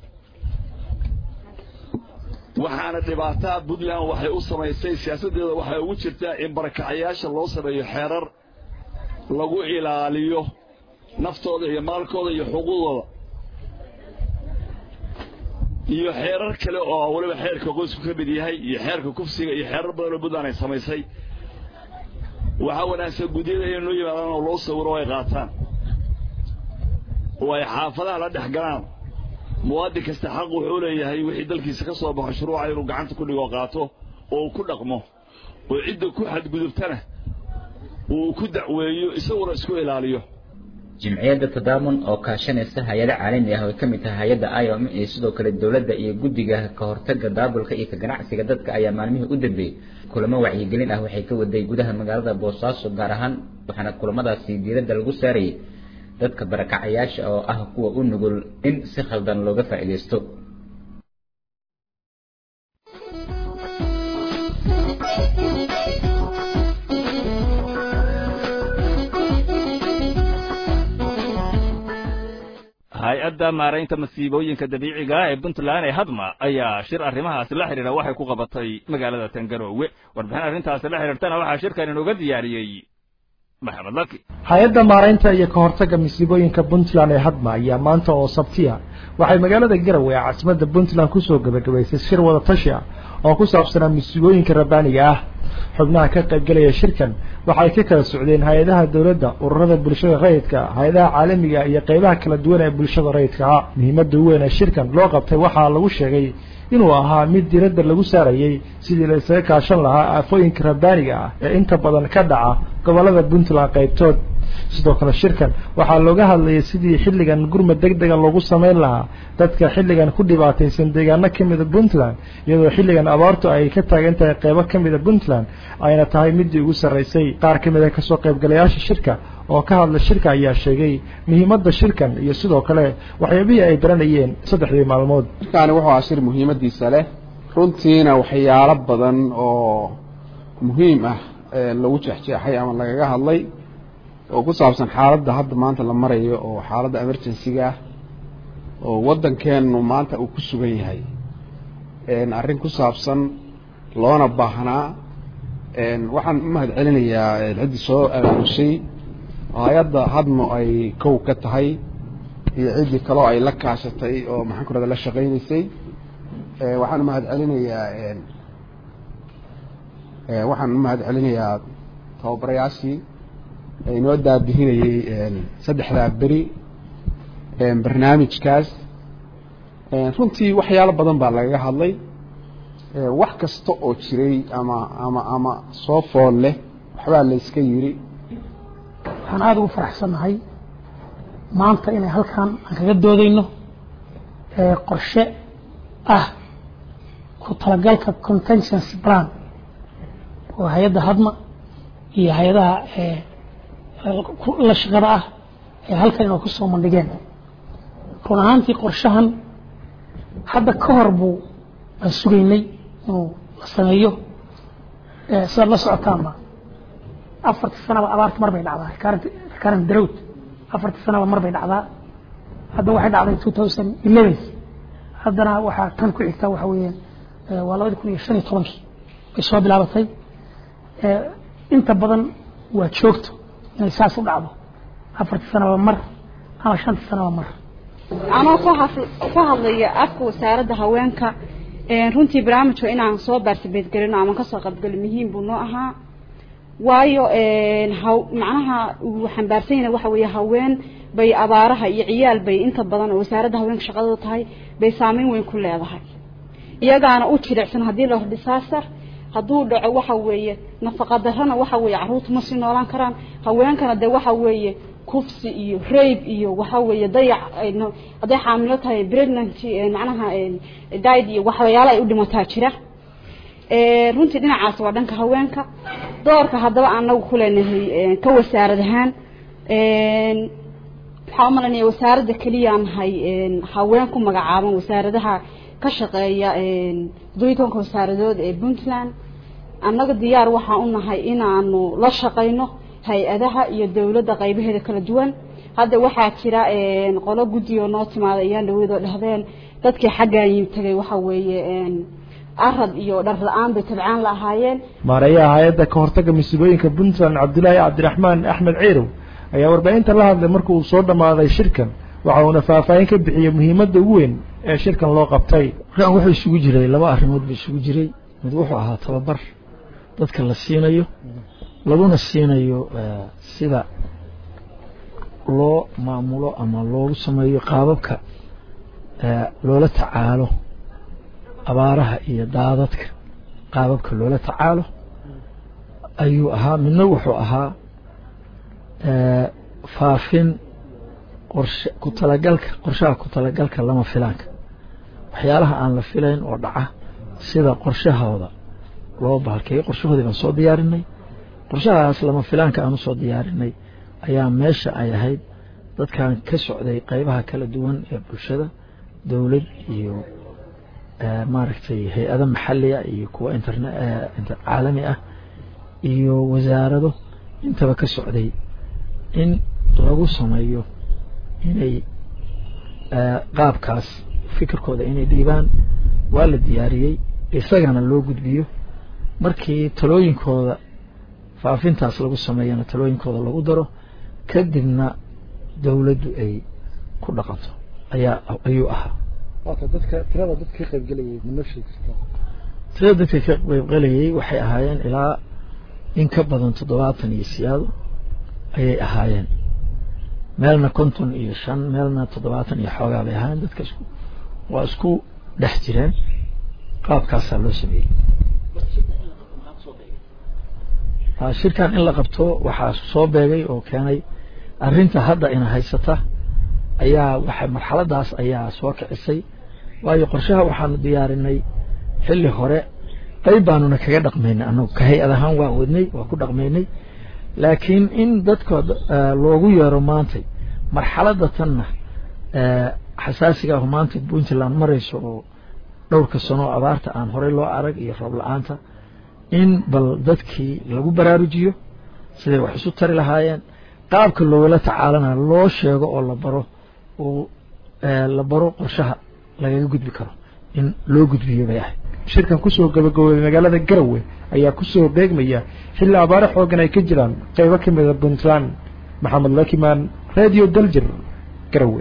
waxaana dhibaataa puntland waxay u samaysay siyaasaddeeda waxay ugu jirtaa in barakacayaasha loo sameeyo xeerar lagu ilaaliyo naftooda iyo maalkooda iyo xuquuqdooda iyo xeerar kale oo weliba xeerka qoysku ka mid yahay iyo xeerka kufsiga iyo xeerar badan oo puntland ay samaysay waxaa wanaagsan gudyada inay noo yimaadaan oo loo sawiro oo ay qaataan oo ay xaafadaha la dhex galaan muwaadin kasta xaq wuxuu leeyahay wixii dalkiisa ka soo baxo shuruuca inuu gacanta ku dhigo qaato oo uu ku dhaqmo oo cidda ku xadgudubtana uu ku dacweeyo isaguna isku ilaaliyo jimciyadda tadaamun oo kaashanaysa hay-ado caalami ah oo ay ka mid tahay hay-adda iom iyo sidoo kale dowladda iyo guddiga ka hortagga daabulka iyo ka ganacsiga dadka ayaa maalmihii u dambeeyey kulamo wacyigelin ah waxay ka waday gudaha magaalada boosaaso gaar ahaan waxaana kulamadaasi diiradda lagu saarayay dadka barakacayaasha oo ah kuwa u nugul in si khaldan looga faa'iidaysto hay-adda maaraynta masiibooyinka dabiiciga ee puntland ee hadma ayaa shir arrimahaasi la xidhiidha waxay ku qabatay magaalada tangaroowe warbixin arrintaasi la xidhiirtana waxaa shirkan inooga diyaariyey maxamed laki hay-adda maaraynta iyo ka hortagga masiibooyinka puntland ee hadma ayaa maanta oo sabtiya waxay magaalada garowe ee caasimadda puntland kusoo gebagabaysay shir wada tashi ah oo ku saabsanaa masiibooyinka rabbaaniga ah xubnaha ka qaybgelaya shirkan waxay ka kala socdeen hay-adaha dowladda ururada bulshada rayidka hay-adaha caalamiga iyo qeybaha kala duwan ee bulshada rayidka ah muhiimadda weyn ee shirkan loo qabtay waxaa lagu sheegay inuu ahaa mid diradda lagu saarayey sidii la isaga kaashan lahaa aafooyinka rabbaaniga ah ee inta badan ka dhaca gobollada puntland qaybtood sidoo kale shirkan waxaa looga hadlayay sidii xilligan gurmad deg dega loogu samayn lahaa dadka xilligan ku dhibaataysan deegaano ka mida puntland iyadoo xilligan abaartu ay ka taagan tahay qeybo ka mida puntland ayna tahay midii ugu sarraysay qaar ka mida kasoo qaybgalayaasha shirka oo ka hadla shirka ayaa sheegay muhiimadda shirkan iyo sidoo kale waxyaabihii ay baranayeen saddexdii maalmood shirkaani wuxuu ahaa shir muhiimadiisa leh runtiina waxyaalo badan oo muhiim ah lagu jeexjeexay ama lagaga hadlay oo ku saabsan xaaladda hadda maanta la marayo oo xaaladda emergency-ga ah oo waddankeenu maanta uu ku sugan yahay arrin ku saabsan loona baahnaa waxaan u mahad celinayaa ciddii soo abaamushay hay-adda hadmo ay kow ka tahay iyo ciddii kaloo ay la kaashatay oo maxaan ku rahda la shaqaynaysay waxaan u mahad celinayaa waxaan u mahad celinayaa tababarayaashii inoo daabihinayey saddexdaa beri barnaamijkaas runtii waxyaalo badan baa lagaga hadlay wax kasta oo jiray ama ama ama soo fool leh waxbaa la iska yiri waxaan aada ugu faraxsannahay maanta inay halkan aan kaga doodayno qorshe ah ku talagalka contingency plan oo hay-adda hadma iyo hay-adaha la shaqada ah ee halkan inoo ku soo mandhigeen run ahaantii qorshahan hadda ka hor buu aan sugaynay inuu la sameeyo sidaad la socotaanba afartii sanaba abaarta mar bay dhacdaa recurrent drought afartii sanaba mar bay dhacdaa hadda waxay dhacday two thousand eleven haddana waxaa tan ku xigta waxa weeyaan waa labadi kun iyo shan iyo tobankii bay soo bilaabatay inta badan waa joogto inay saas u dhacdo afartii sanaba mar ama shantii sanaba mar anoo ku hadlaya afka wasaaradda haweenka runtii barnaamijka inaan soo baarsabeedgelino ama kasoo qaybgalo muhiim buu noo ahaa waayo macnaha uu xambaarsan yahay waxa weeye haween bay abaaraha iyo ciyaal bay inta badan oo wasaaradda haweenka shaqadooda tahay bay saameyn weyn ku leedahay iyagaana u jilicsan haddii la disaster hadduu dhaco waxa weeye nafaqa darrana waxa weeye carruurta ma sii noolaan karaan haweenkana dee waxa weeye kufsi iyo rabe iyo waxa weeye dayac hadday xaamilo tahay pregnancy macnaha died iyo waxyaalo ay u dhimataa jira runtii dhinacaas waa dhanka haweenka doorka haddaba anagu ku leenahay ka wasaarad ahaan waxaa umalanaya wasaaradda keliyaan nahay haween ku magacaaban wasaaradaha ka shaqeeya doytonka wasaaradood ee puntland annaga diyaar waxaa u nahay inaanu la shaqayno hay-adaha iyo dowladda qaybaheeda kala duwan hadda waxaa jira qolo guddigo noo timaada ayaan dhaweydoo dhahdeen dadkii xaggaan yim tagay waxa weeye arad iyo dhar la-aan bay tabcaan la ahaayeen maareeyaha hay-adda ka hortagga masiibooyinka puntland cabdilaahi cabdiraxmaan axmed ciirow ayaa warbaahinta la hadlay marka uu soo dhammaaday shirkan waxa uuna faahfaahin ka bixiyey muhiimadda ugu weyn ee shirkan loo qabtay markaan wuxuu isugu jiray laba arrimood buu isugu jiray mid wuxuu ahaa tababar dadka la siinayo laguna siinayo sida loo maamulo ama loogu sameeyo qaababka loola tacaalo abaaraha iyo daadadka qaababka loola tacaalo ayuu ahaa midna wuxuu ahaa faafin qorshe ku talagalka qorshaha ku talagalka lama filaanka waxyaalaha aan la filayn oo dhaca sida qorshahooda loo bahalkeeyo qorshahoodii baan soo diyaarinay qorshahaas lama filaanka aan usoo diyaarinay ayaa meesha ay ahayd dadkan ka socday qeybaha kala duwan ee bulshada dowlad iyo maaragtay hay-ado maxaliya iyo kuwa interne caalami ah iyo wasaarado intaba ka socday in lagu sameeyo inay qaabkaas fikirkooda inay dhiibaan waa la diyaariyey isagana loo gudbiyo markii talooyinkooda faafintaas lagu sameeyana talooyinkooda lagu daro kadibna dowladdu ay ku dhaqanto ayaa ayuu ahaa dadka tirada dadka ka qaybgelayay ma noo sheegi kartaa tirada dadka ka qaybgelayay waxay ahaayeen ilaa in ka badan toddobaatan iyo siyaado ayay ahaayeen meelna konton iyo shan meelna toddobaatan iyo xoogaa bay ahaayeen dadka isku waa isku dhex jireen qaabkaasaa loo sameeyey shirkan in la qabto waxaa soo beegay oo keenay arrinta hadda ina haysata ayaa waxa marxaladaas ayaa soo kicisay waayo qorshaha waxaanu diyaarinay xilli hore qayb baanuna kaga dhaqmaynay anagu ka hay-ad ahaan waa wadnay waa ku dhaqmaynay laakiin in dadka loogu yeero maantay marxaladda tanna xasaasiga ah maanta puntland marayso oo dhowrka sano abaarta aan horey loo arag iyo roob la-aanta in bal dadkii lagu baraarujiyo siday wax isu tari lahaayeen qaabka loogala tacaalana loo sheego oo la baro oo la baro qorshaha lagaga gudbi karo in loo gudbiyo bay ahayd shirkan kusoo gabagaboobay magaalada garowe ayaa kusoo beegmaya xilli abaare xoogan ay ka jiraan qaybo ka mida puntland maxamed lakimaan radio daljir garowe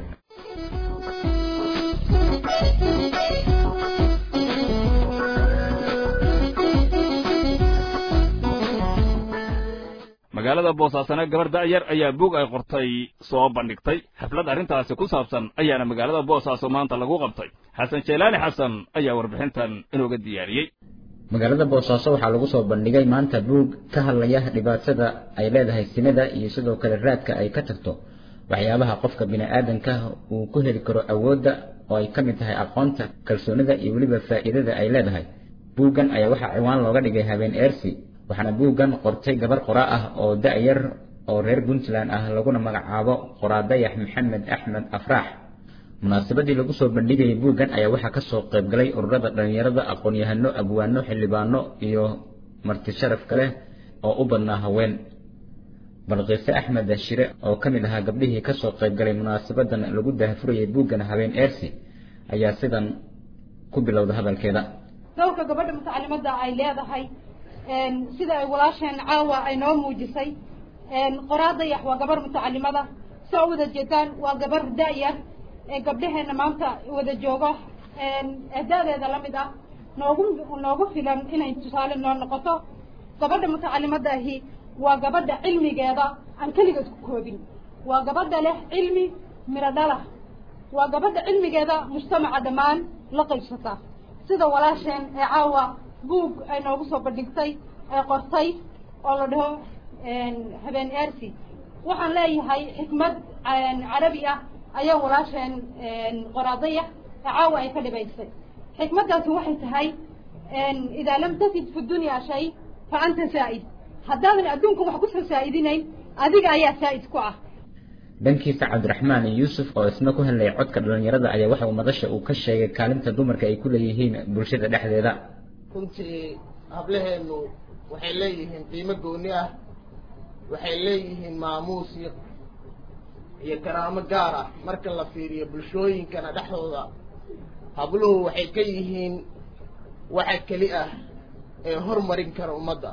magaalada boosaasana gabar da'yar ayaa buug ay qortay soo bandhigtay xaflad arrintaasi ku saabsan ayaana magaalada boosaaso maanta lagu qabtay xasan jeelaani xasan ayaa warbixintan inooga diyaariyey magaalada boosaaso waxaa lagu soo bandhigay maanta buug ka hadlaya dhibaatada ay leedahay sinada iyo sidoo kale raadka ay ka tagto waxyaabaha qofka bini'aadanka uu ku heli karo awoodda oo ay ka mid tahay aqoonta kalsoonida iyo weliba faa'iidada ay leedahay buuggan ayaa waxaa ciwaan looga dhigay habeen eersi waxaana buuggan qortay gabar qoraa ah oo da'yar oo reer puntland ah laguna magacaabo qoraadayax maxamed axmed afraax munaasabadii lagu soo bandhigayay buuggan ayaa waxaa ka soo qayb galay ururada dhallinyarada aqoon-yahano abwaano xildhibaano iyo marti sharaf kale oo u badnaa haween balqiise axmed shire oo ka mid ahaa gabdhihii ka soo qayb galay munaasabadan lagu daahfurayay buuggan habeen eersi ayaa sidan ku bilowda hadalkeeda dowrka gabadha mutacalimadda ay leedahay sida ay walaasheen caawa ay noo muujisay qoraadayax waa gabar mutacalimada soo wada jeedaan waa gabar da-yar ee gabdhaheena maanta wada joogo da-deeda la mid ah noogu noogu filan inay tusaale noo noqoto gabadha mutacalimadda ahi waa gabadha cilmigeeda aan keligeed ku koobin waa gabadha leh cilmi miro dhala waa gabadha cilmigeeda mujtamaca dhammaan la qaybsata sida walaasheen ee caawa buug ay noogu soo bandhigtay ee qortay oo la dhaho habeen eersi waxaan leeyahay xikmad carabi ah ayaa walaasheen qoraadaya ee caawa ay ka dhibaysay xikmaddaasi waxay tahay idaa lam tajid fi dunya shay fa anta saa'id haddaadan adduunka wax kusoo saa'idinayn adiga ayaa saa'id ku ah dhankiisa cabdiraxmaan yuusuf oo isna ku hadlayay codka dhallinyarada ayaa waxa uu madasha uu ka sheegay kaalinta dumarka ay ku leeyihiin bulshada dhexdeeda runtii hablaheennu waxay leeyihiin qiimo gooni ah waxay leeyihiin maamuus iyo iyo karaamo gaar ah marka la fiiriyo bulshooyinkana dhexdooda habluhu waxay ka yihiin waxa keli ah ee hormarin kara ummadda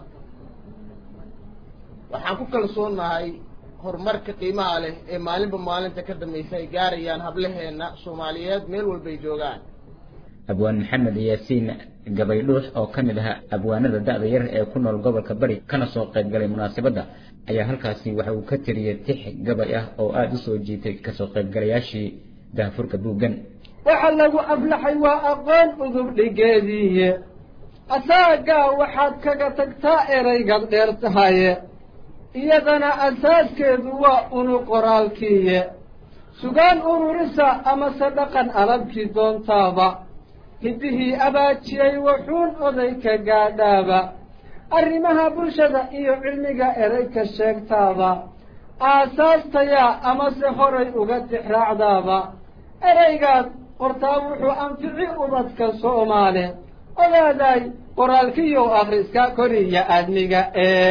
waxaan ku kalsoonahay horumarka qiimaha leh ee maalinba maalinta ka dambaysa ay gaarayaan hablaheenna soomaaliyeed meel walbay joogaan abwaan maxamed yaasiin gabaydhuux oo ka mid ahaa abwaanada da'da yar ee ku nool gobolka bari kana soo qayb galay munaasabadda ayaa halkaasi waxa uu ka tiriyey tix gabay ah oo aada u soo jiitay kasoo qaybgalayaashii daahfurka buuggan waxa lagu ablaxay waa aqoon udub dhigeediiye asaagaa waxaad kaga tagtaa eraygaad dheer tahaye iyadana asaaskeedu waa unu qoraalkiiye sugaan ururisa amase dhaqan alabkii doontaaba hiddihii abaajiyey wuxuun oday ka gaadhaaba arrimaha bulshada iyo cilmiga erey ka sheegtaaba aasaastayaa amase horay uga tixraacdaaba ereygaad qortaa wuxuu anfici ubadka soomaale ogaaday qoraalkiiyo akhriska koriya aadmiga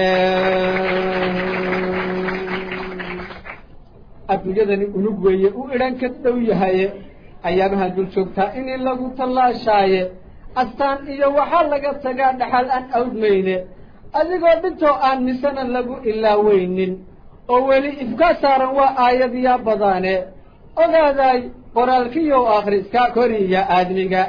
adduunyadani unug weeye u idhan ka dhow yahaye ayaabahan dul joogtaa inii lagu tallaashaaye astaan iyo waxaa laga tagaa dhaxal aan awdmayne adigoo dhintoo aan misena lagu ilaaweynin oo weli ifkaa saaran waa aayadyaa badaane ogaaday qoraalkiyo akhriska koriya aadmiga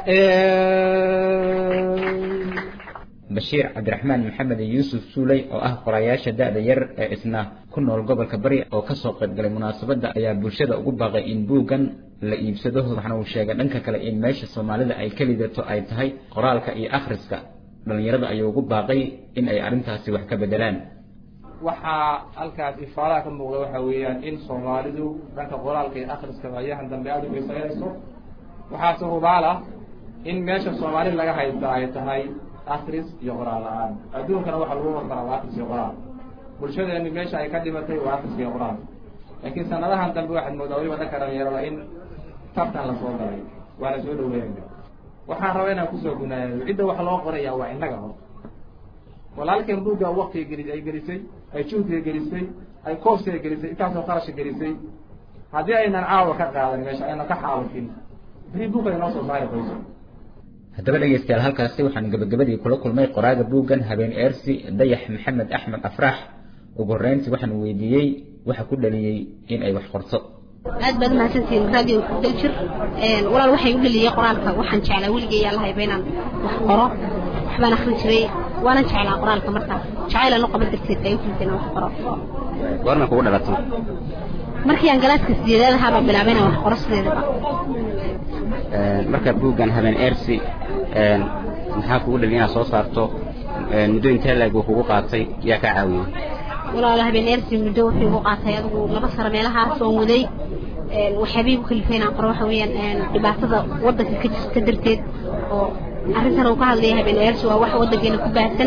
bashiir cabdiraxmaan maxamed yuusuf suuley oo ah qorayaasha da'da yar ee isna ku nool gobolka bari oo ka soo qayb galay munaasabadda ayaa bulshada ugu baaqay in buuggan la iibsado waxaana uu sheegay dhanka kale in meesha soomaalida ay ka lidato ay tahay qoraalka iyo akhriska dhallinyarada ayuu ugu baaqay in ay arrintaasi wax ka bedelaan waxaa halkaas ifaalaha ka muuqda waxa weeyaan in soomaalidu dhanka qoraalka iyo akhriska waayahan dambe aada u xiisaynayso waxaase hubaal ah in meesha soomaali laga haysta ay tahay akris iyo qoraal la-aan adduunkana waxa lagu hormaraa waa akris iyo qoraal bulshadeenu meesha ay ka dhimatay waa akris iyo qoraal laakiin sanadahan dambe waxaad moodaa weliba dhanka dhalinyarada in tartan lasoo galay waana soo dhaweynayna waxaan rabaa inaan kusoo gunaado cidda wax loo qoraya waa innaga hor walaalkeen buugga waktiga geli ay gelisay ay juhdiga gelisay ay koobsiga gelisay intaasoo qarasha gelisay haddii aynan caawa ka qaadan meesha aynan ka xaalufin beri buugga inoo soo saari qoyso haddaba dhegeystayaal halkaasi waxaan gabagabadii kula kulmay qoraaga buuggan habeen eersi dayax maxamed axmed afraax ugu horreyntii waxaan weydiiyey waxa ku dhaliyey in ay wax qorto aad baad umahadsantihiin radio daljir walaal waxay u dhaliyey qoraalka waxaan jeclaa weligay yaa lahayba inaan wax qoro waxbaan akrin jiray waanan jeclaa qoraalka marka jacaylaan u qaban darteed ay u keentay inaan wax qoro goorma kugu dhalatay markii aan galaaska sideedaad ahaa baan bilaabay inaan wax qoro sideedaba marka buuggan habeen eersi maxaa kugu dhali inaad soo saarto muddo intee leeg uu kugu qaatay yaa kaa caawiyey walaalo habeen eersi muddo wuxuu igu qaatay adigu laba sano meelahaas oon waday waxyaabihii ku kalifay inaan qoro waxa weeyaan dhibaatada waddanka ka jirta darteed oo arrintan uu ka hadlaya habeen eersi waa wax waddankeena ku baahsan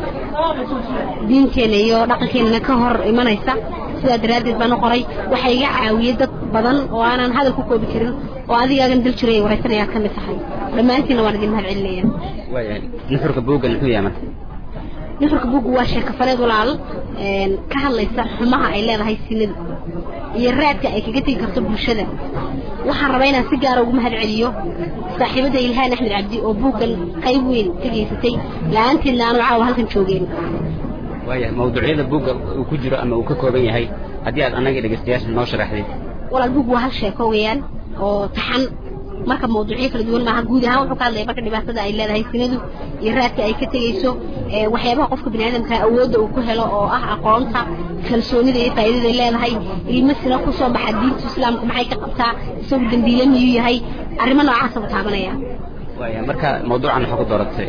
diinteena iyo dhaqankeenana ka hor imanaysa sidaa daraaddeed baan u qoray waxaa iga caawiyey dad badan oo aanan hadal ku koobi karin oo adigaagan dal jiray waraysanayaad ka mid tahay dhammaantiinna waan idin mahad celinaya waayahay nuxurka buuggan muxuu yahay marka nuxurka buuggu waa sheekafaleed walaal ka hadlaysa xumaha ay leedahay sinadu iyo raadka ay kaga tegi karto bulshada waxaan rabaa inaan si gaara ugu mahad celiyo saaxiibadda ilhaan axmed cabdi oo buuggan qayb weyn ka geysatay la-aanteedna aanu caawa halkan joogeen waayahay mawduucyada buugga uu ku jiro ama uu ka kooban yahay haddii aad annaga dhegeystayaasha noo sharaxday walaal buuggu waa hal sheeko weeyaan oo taxan marka mawduucyo kala duwan maaha guud ahaan wuxuu ka hadlaya marka dhibaatada ay leedahay sinadu iyo raadka ay ka tegeyso waxyaabaha qofka biniaadamka awoodda uu ku helo oo ah aqoonta kalsoonida iyo faa'iidada ay leedahay ilmo sina ku soo baxa diinta islaamka maxay ka qabtaa isagu dambiile miyuu yahay arrimo noocaasa u taabanaya waaya marka mawduucan waxaa ku dooratay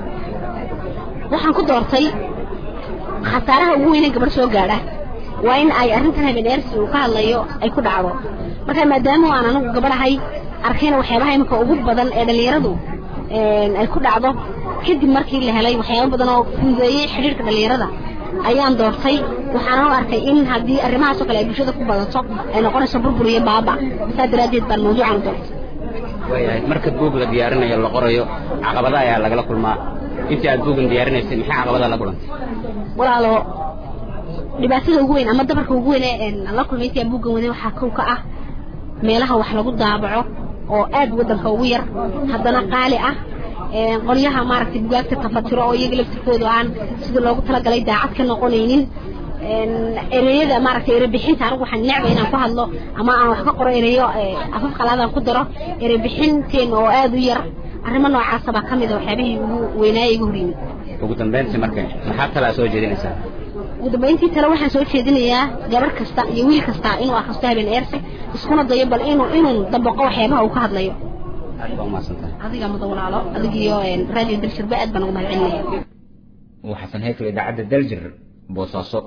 waxaan ku doortay khasaaraha ugu weyn ee gabadh soo gaadha waa in ay arrintan habeen eersi uu ka hadlayo ay ku dhacdo marka maadaama aan anigu gabadhahay arkayna waxyaabaha iminka ugu badan ee dhallinyaradu ay ku dhacdo kadib markii la helay waxyaabo badan oo fududeeyey xidhiirka dhallinyarada ayaan doortay waxaana u arkay in haddii arrimahaasoo kale ay bulshada ku badato ay noqonayso burbur iyo baaba saa daraaddeed baan mawduucan u doortay waayahay marka buug la diyaarinayo la qorayo caqabada ayaa lagala kulmaa intii aad buuggan diyaarinaysay maxay caqabada la kulantay walaalo dhibaatada ugu weyn ama dabarka ugu weyn ee la kulmay intii aan buuggan waday waxaa kow ka ah meelaha wax lagu daabaco oo aad waddanka ugu yar haddana qaali ah qolyaha maaragtay bugaagta tafatiro oo iyaga laftirkoodu aan sida loogu talagalay daacad ka noqonaynin ereyada maaragtay erebixinta anigu waxaan necbay inaan ku hadlo ama aan wax ka qoro ereyo afaf qalaadaan ku daro erebixinteen oo aad u yar arrimo noocaasa baa ka mid a waxyaabihii ugu weynaaya igu horyimid ugu dambayntii marka maxaa talaa soo jeedinaysaa ugu dambayntii tale waxaan soo jeedinayaa gabar kasta iyo wiil kasta inuu akhristo habeen eerse iskuna dayo bal inuu inuu dabaqo waxyaabaha uu ka hadlayo aad baa umahadsantahay adiga mudan walaalo adigiyo raadiyo daljirba aad baan ugu mahad celinaya waa xasan heykle idaacadda daljir boosaaso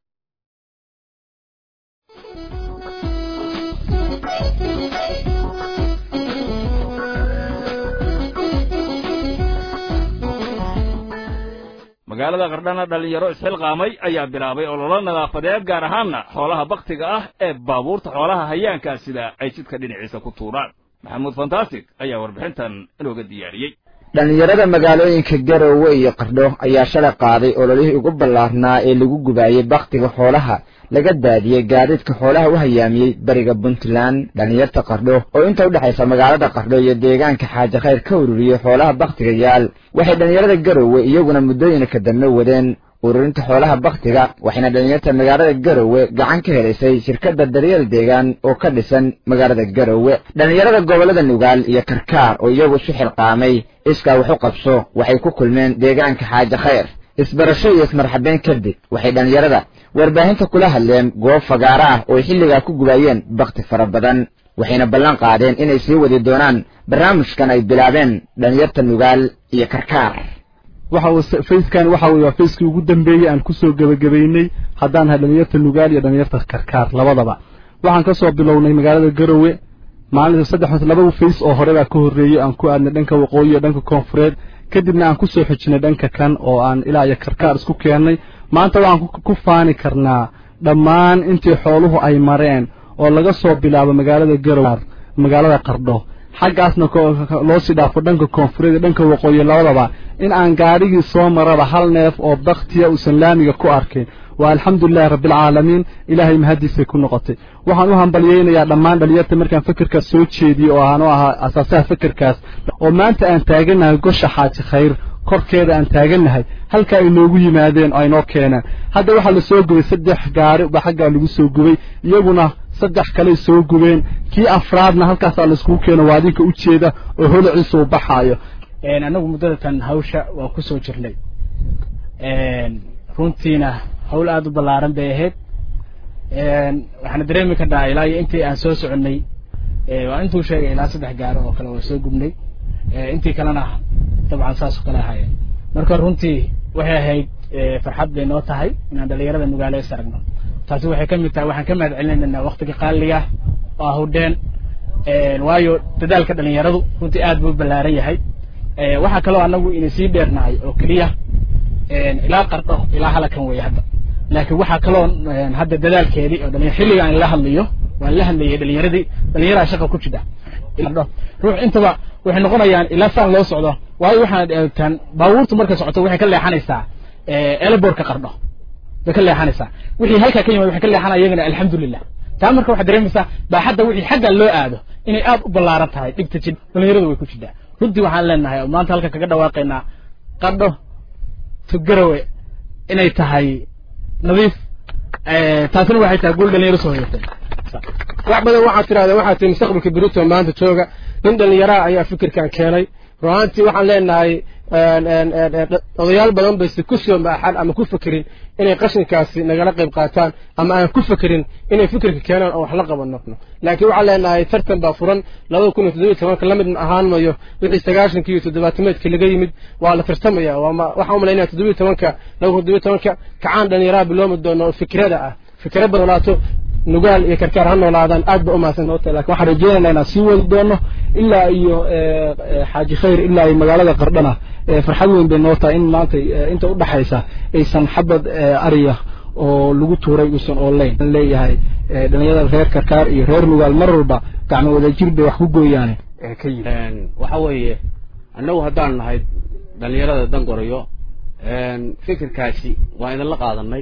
magaalada qardhana dhallinyaro isxilqaamay ayaa bilaabay ololo nadaafadeed gaar ahaanna xoolaha bakhtiga ah ee baabuurta xoolaha hayaankaa sida ay jidka dhinaciisa ku tuuraan maxamuud fantastic ayaa warbixintan inooga diyaariyey dhallinyarada magaalooyinka garowe iyo qardho ayaa shalay qaaday ololihii ugu ballaarnaa ee lagu gubaayey bakhtiga xoolaha laga daadiyey gaadiidka xoolaha u hayaamiyey bariga puntland dhallinyarta qardho oo inta u dhexaysa magaalada qardho iyo deegaanka xaaji khayr ka ururiyey xoolaha bakhtiga yaal waxay dhallinyarada garowe iyaguna muddooyinka dambe wadeen ururinta xoolaha bakhtiga waxayna dhallinyarta magaalada garowe gacan ka helaysay shirkadda daryeel deegaan oo ka dhisan magaalada garowe dhallinyarada gobollada nugaal iyo karkaar oo iyagu isu xilqaamay iskaa wax u qabso waxay ku kulmeen deegaanka xaaji khayr isbarasho iyo ismarxabeyn kadib waxay dhallinyarada warbaahinta kula hadleen goob fagaaro ah oo xilligaa ku gubaayeen bakhti fara badan waxayna ballan qaadeen inay sii wadi doonaan barnaamijkan ay bilaabeen dhallinyarta nugaal iyo karkaar waxa uu fayskan waxa uu waa fayskii ugu dambeeyey aan kusoo gebagabaynay haddaan nahay dhalinyarta nugaal iyo dhalinyarta karkaar labadaba waxaan ka soo bilownay magaalada garowe maalinta saddex laba fays oo hore baa ka horreeyey aan ku aadnay dhanka waqooyi iyo dhanka koonfureed kadibna aan ku soo xijinay dhanka kan oo aan ilaa iyo karkaar isku keennay maanta waxaan ku faani karnaa dhammaan intii xooluhu ay mareen oo laga soo bilaabo magaalada garowe magaalada qardho xaggaasna loo sii dhaafo dhanka koonfureed iyo dhanka waqooyi labadaba in aan gaadhigii soo maraba hal neef oo bakhtiya uusan laamiga ku arkin waa alxamdulilahi rabbialcaalamiin ilaahay mahadiisay ku noqotay waxaan u hambalyeynayaa dhammaan dhalinyarta markaan fekerkaas soo jeediyey oo aan u ahaa asaasaha fekerkaas oo maanta aan taagannahay gosha xaaji khayr korkeeda aan taagannahay halkaa ay noogu yimaadeen oo ay noo keeneen hadda waxaa la soo gubay saddex gaari ba xaggaa lagu soo gubay iyaguna saddex kaley soo gubeen kii afraadna halkaasaa laiskugu keeno waa adinka u jeeda oo holociisa uu baxaayo anagu muddadatan hawsha waa ku soo jirnay runtiina hawl aada u ballaaran bay ahayd waxaana dareemi karnaa ilaa iyo intii aan soo soconnay waa intuu sheegay ilaa saddex gaaro oo kale waa soo gubnay intii kalena dabcan saas oo kale ahaayeen marka runtii waxay ahayd farxad bay noo tahay inaan dhalinyarada nugaale is aragno taasi waxay ka mid tahay waxaan ka mahad celinaynaa waktiga qaaliga oo ahudheen waayo dadaalka dhalinyaradu runtii aad buu ballaaran yahay waxaa kaloo anagu ina sii dheernahay oo keliya ilaa qardho ilaa halakan weeye hadda laakiin waxaa kaloo hadda dadaalkeedii oo dhalinyar xilliga aan la hadlayo waan la hadlayay dhalinyaradii dhalinyaraa shaqa ku jira ruux intaba waxay noqonayaan ilaa saan loo socdo waayo waxaad eegtaan baabuurtu markay socoto waxay ka leexanaysaa eleborka qardho bay ka leexanaysaa wixii halkaa ka yimid waxay ka leexanaya iyagana alxamdulilah taa marka waxaad dareemaysaa baaxadda wixii xagga loo aado inay aad u ballaaran tahay dhigta jid dhalinyaradu way ku jirtaa runtii waxaan leenahay oo maanta halka kaga dhawaaqaynaa qardho tugarawe inay tahay nadiif taasina waxay tahay guul dhalinyaro soo hoyatay wax badan waxaad tidhahdeen waxaad tihi mustaqbalka berito maanta jooga nin dhallinyaraha ayaa fikirkan keenay ruhaantii waxaan leenahay odayaal badan bayse ku soo maaxan ama ku fekerin inay qashinkaasi nagala qayb qaataan ama aan ku fekerin inay fikirka keenaan oo wax la qabanno laakiin waxaan leenahay tartan baa furan labada kun iyo toddobiyo tobanka la mid ahaan mayo wixii sagaashankii iyo toddobaatameedkii laga yimid waa la tartamaya waxaan umalaynaya toddobiyo tobanka laba kun toddobiyo tobanka kacaan dhallinyaraha biloomi doono oo fikrada ah fikra badolaato nugaal iyo karkaar ha noolaadaan aad ba umahadsan lakin waxaan rajeynaynaa inaan sii wadi doono ilaa iyo xaaji khayr ilaa iyo magaalada qardhana farxad weyn bay noo tahay in maanta inta udhaxaysa aysan xabad ariya oo lagu tuuray uusan oolayn leeyahay dhalinyarada reer karkaar iyo reer nugaal mar walba gacmo wadajir bay wax ku gooyaane waxa weeye annagu haddaan nahay dhalinyarada dangorayo fikirkaasi waa idinla qaadanay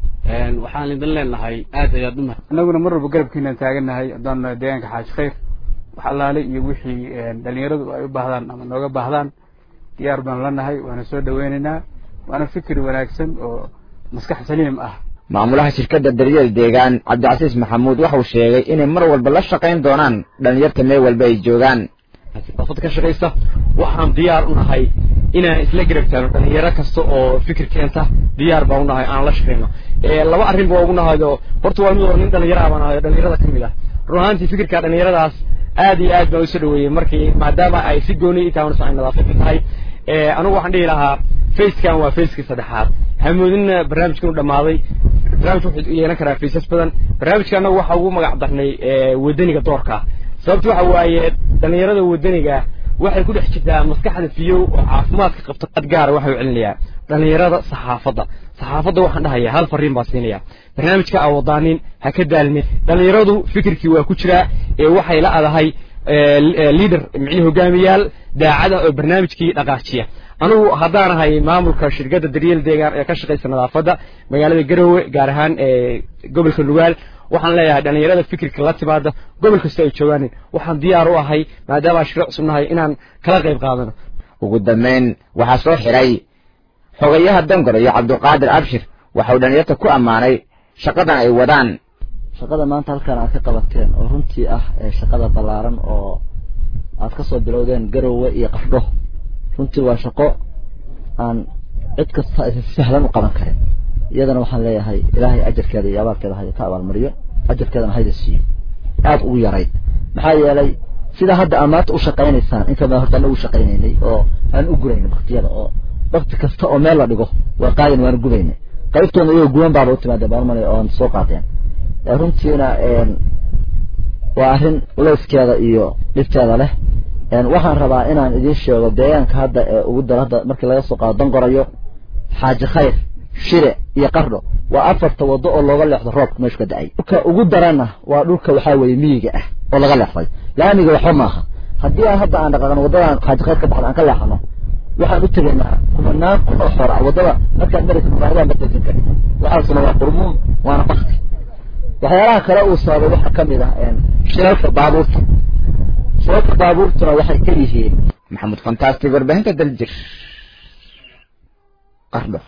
waxaan idin leenahay aad ayaad umahad annaguna mar walba garabkiinaan taagannahay haddaan nahay deegaanka xaaji khayr wax allaale iyo wixii dhalinyaradu ay u baahdaan ama nooga baahdaan diyaar baan la nahay waana soo dhaweynaynaa waana fikir wanaagsan oo maskax saliim ah maamulaha shirkadda daryeel deegaan cabdicasiis maxamuud waxau sheegay inay mar walba la shaqayn doonaan dhalinyarta meel walba ay joogaan nadaafad ka shaqaysa waxaan diyaar u nahay inaan isla garabtaano dhalinyaro kasta oo fikir keenta diyaar baan u nahay aan la shaqayno laba arrin baa ugu nahayo horta waa mid oo nin dhalinyara baan ahayo dhalinyarada ka mid ah run ahaantii fikirka dhalinyaradaas aad iyo aad baan usoo dhaweeyey markii maadaama ay si gooni i tahay ay nadaafad tahay anigu waxaan dhihi lahaa facekan waa facekii saddexaad hamoodinna barnaamijkan u dhammaaday barnaamij wuxuu yeelan karaa faces badan barnaamijka annagu waxa ugu magac darnay wadaniga doorka sababta waxa waaye dhalinyarada wadaniga waxay ku dhex jirtaa maskaxda fiyow oo caafimaadka qabta qad gaara waxa u celinayaa dhalinyarada saxaafadda saxaafadda waxaan dhahayaa hal fariin baa siinaya barnaamijka aa wadaanin ha ka daalmin dhalinyaradu fikirkii waa ku jiraa ee waxay la adahay leader micii hogaamiyaal daacada oo barnaamijkii dhaqaajiya anugu haddaanahay maamulka shirkadda daryeel deegaan ee ka shaqaysa nadaafadda magaalada garowe gaar ahaan gobolka nugaal waxaan leeyahay dhalinyarada fikirka la timaada gobol kasta ay joogaanin waxaan diyaar u ahay maadaama aan shiro cusub nahay inaan kala qayb qaadano ugu dambayn waxaa soo xiray xogayaha dangor iyo cabdiqaadir abshir waxau dhalinyarta ku ammaanay shaqadan ay wadaan shaqada maanta halkan aad ka qabateen oo runtii ah shaqada ballaaran oo aad ka soo bilowdeen garowe iyo qafdho runtii waa shaqo aan cid kasta aysan sahlan u qaban karin iyadana waxaan leeyahay ilaahay ajarkeeda iyo abaalkeeda haya ka abaalmariyo ajarkeedana hayda siiyo aad ugu yarayd maxaa yeelay sida hadda aad maanta u shaqaynaysaan inta badan horta anagu shaqaynaynay oo aan u guraynay baktiyada oo bakti kasta oo meel la dhigo waa qaadin waana gubaynay qaybtoona iyagoo guban baaba u timaadeen baan malay oon soo qaadeen runtiina waa arrin uleyskeeda iyo dhibteeda leh waxaan rabaa inaan idiin sheego deegaanka hadda ee ugu daro hadda markii laga soo qaado dangorayo xaaji khayr shire iyo qardho waa afarta wado oo looga leexdo roobka meeshu ka da-ay dhulka ugu darana waa dhulka waxaa weeye miyiga ah oo laga leexday laamiga waxba maaha haddii aan hadda aan dhaqaaqno waddadan xaaji khayr ka baxda aan ka leexano waxaan u tegaynaa kumanaan kun oo xora waddada markaad maraysa magaalada matejin kari waxaasuna waa qurmuun waana bakti waxyaalaha kale uu sababay waxaa ka mid ah shilalka baabuurta shilalka baabuurtuna waxay ka yihiin maxamed fantastic warbaahinta daljir qardho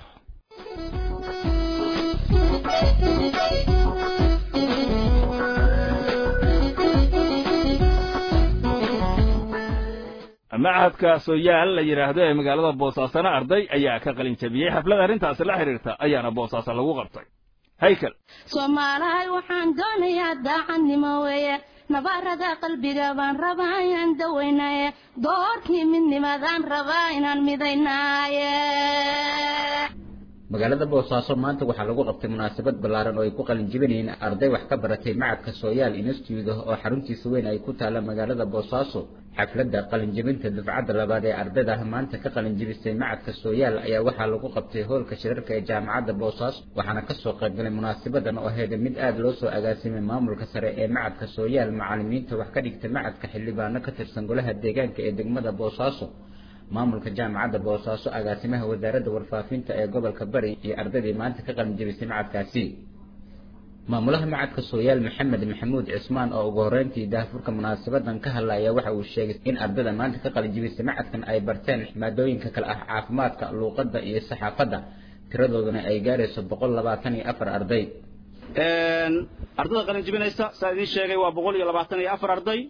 machadka sooyaal la yidhaahdo ee magaalada boosaasana arday ayaa ka qalin jabiyey xaflad arrintaasi la xidhiirta ayaana boosaaso lagu qabtay haykel soomaalahay waxaan doonayaa daacadnimo weeye nabarada qalbiga baan rabaa inaan dawaynaye doorkii midnimadaan rabaa inaan midaynaaye magaalada boosaaso maanta waxaa lagu qabtay munaasabad ballaaran oo ay ku qalin jibinayeen arday wax ka baratay macadka sooyaal institute oo xaruntiisa weyn ay ku taalla magaalada boosaaso xafladda qalinjibinta dufcadda labaad ee ardayda maanta ka qalinjibisay macadka sooyaal ayaa waxaa lagu qabtay hoolka shirarka ee jaamacadda boosaaso waxaana kasoo qaybgalay munaasabadan oo ahayd mid aada loo soo agaasimay maamulka sare ee macadka sooyaal macalimiinta wax ka dhigta macadka xildhibaano ka tirsan golaha deegaanka ee degmada boosaaso maamulka jaamacadda boosaaso agaasimaha wasaaradda warfaafinta ee gobolka bari iyo ardaydii maanta ka qalin jebisay macadkaasi maamulaha macadka sooyaal maxamed maxamuud cismaan oo ugu horreyntii daahfurka munaasabadan ka hadlaya waxa uu sheegay in ardayda maanta ka qalin jebisay macadkan ay barteen maadooyinka kale ah caafimaadka luuqadda iyo saxaafadda tiradooduna ay gaarayso boqol labaatan iyo afar arday ardada qalin jebinaysa saa idiin sheegay waa boqol iyo labaatan iyo afar arday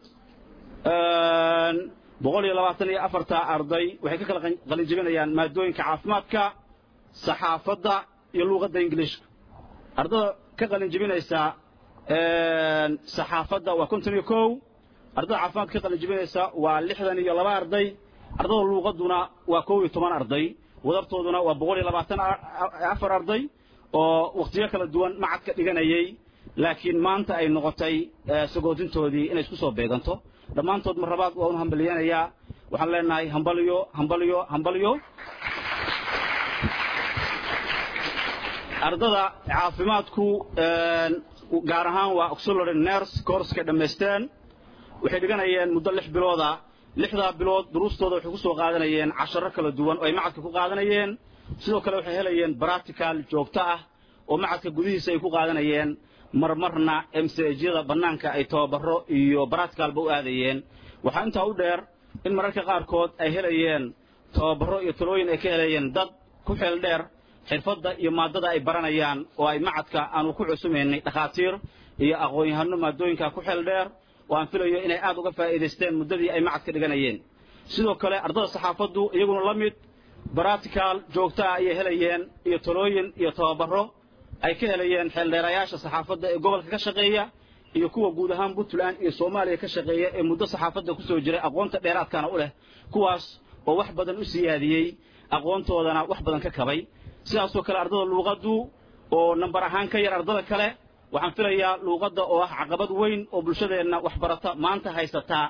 boqol iyo labaatan iyo afarta arday waxay ka kala qalin jebinayaan maadooyinka caafimaadka saxaafadda iyo luuqadda ingiliishka ardada ka qalin jebinaysa saxaafadda waa konton iyo kow ardada caafimaadka ka qalin jebinaysa waa lixdan iyo laba arday ardada luuqadduna waa kow iyo toban arday wadartooduna waa boqol iyo labaatan afar arday oo wakhtiyo kala duwan macadka dhiganayay laakiin maanta ay noqotay sagootintoodii inay isku soo beeganto dhammaantood marlabaad waa unu hambaliyanayaa waxaan leenahay hambalyo hambalyo hambalyo ardada caafimaadku gaar ahaan waa auxiliary nurse courska dhammaysteen waxay dhiganayeen muddo lix bilooda lixdaa bilood duruustooda waxay ku soo qaadanayeen casharo kala duwan oo ay macadka ku qaadanayeen sidoo kale waxay helayeen practical joogto ah oo macadka gudihiisa ay ku qaadanayeen marmarna msjyada bannaanka ay tababaro iyo baracticalba u aadayeen waxaa intaa u dheer in mararka qaarkood ay helayeen tababaro iyo talooyin ay ka helayeen dad ku xeel dheer xirfadda iyo maadada ay baranayaan oo ay macadka aanu ku cusumaynay dhakhaatiir iyo aqoon-yahano maadooyinka ku xeel dheer oo aan filayo inay aad uga faa'iidaysteen muddadii ay macadka dhiganayeen sidoo kale ardada saxaafaddu iyaguna la mid baractical joogto ah ayay helayeen iyo talooyin iyo tababaro ay ka helayeen xeeldheerayaasha saxaafadda ee gobolka ka shaqeeya iyo kuwa guud ahaan puntland iyo soomaaliya ka shaqeeya ee muddo saxaafadda kusoo jiray aqoonta dheeraadkana u leh kuwaas oo wax badan u siyaadiyey aqoontoodana wax badan ka kabay sidaasoo kale ardada luuqaddu oo nambar ahaan ka yar ardada kale waxaan filayaa luuqadda oo ah caqabad weyn oo bulshadeenna waxbarata maanta haysataa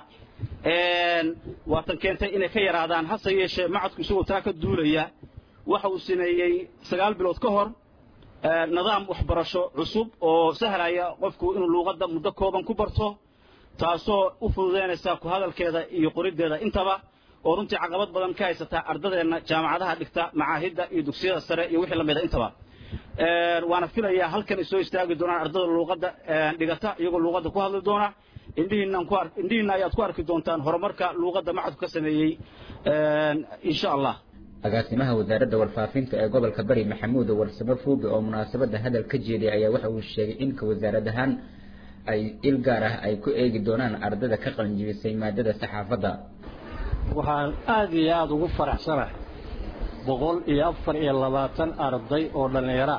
waatan keentay inay ka yaraadaan hase yeeshee macadku isagoo taa ka duulaya waxa uu sameeyey sagaal bilood ka hor nidaam waxbarasho cusub oo sahlaya qofku inuu luuqadda muddo kooban ku barto taasoo u fududaynaysa ku hadalkeeda iyo qoriddeeda intaba oo runtii caqabad badan ka haysataa ardadeenna jaamacadaha dhigta macaahidda iyo dugsiyada sare iyo wixii lamida intaba waana filayaa halkan ay soo istaagi doonaan ardada luuqadda dhigata iyagoo luuqadda ku hadli doona indhihiinaan ku indhihiinna ayaad ku arki doontaan horumarka luuqadda macadku ka sameeyey insha allah agaasimaha wasaaradda warfaafinta ee gobolka bari maxamuud warsamo fuuge oo munaasabadda hadal ka jeeday ayaa waxa uu sheegay inka wasaarad ahaan ay il gaar ah ay ku eegi doonaan ardada ka qalinjibisay maadada saxaafadda waxaan aad iyo aada ugu faraxsanahay boqol iyo afar iyo labaatan arday oo dhallinyara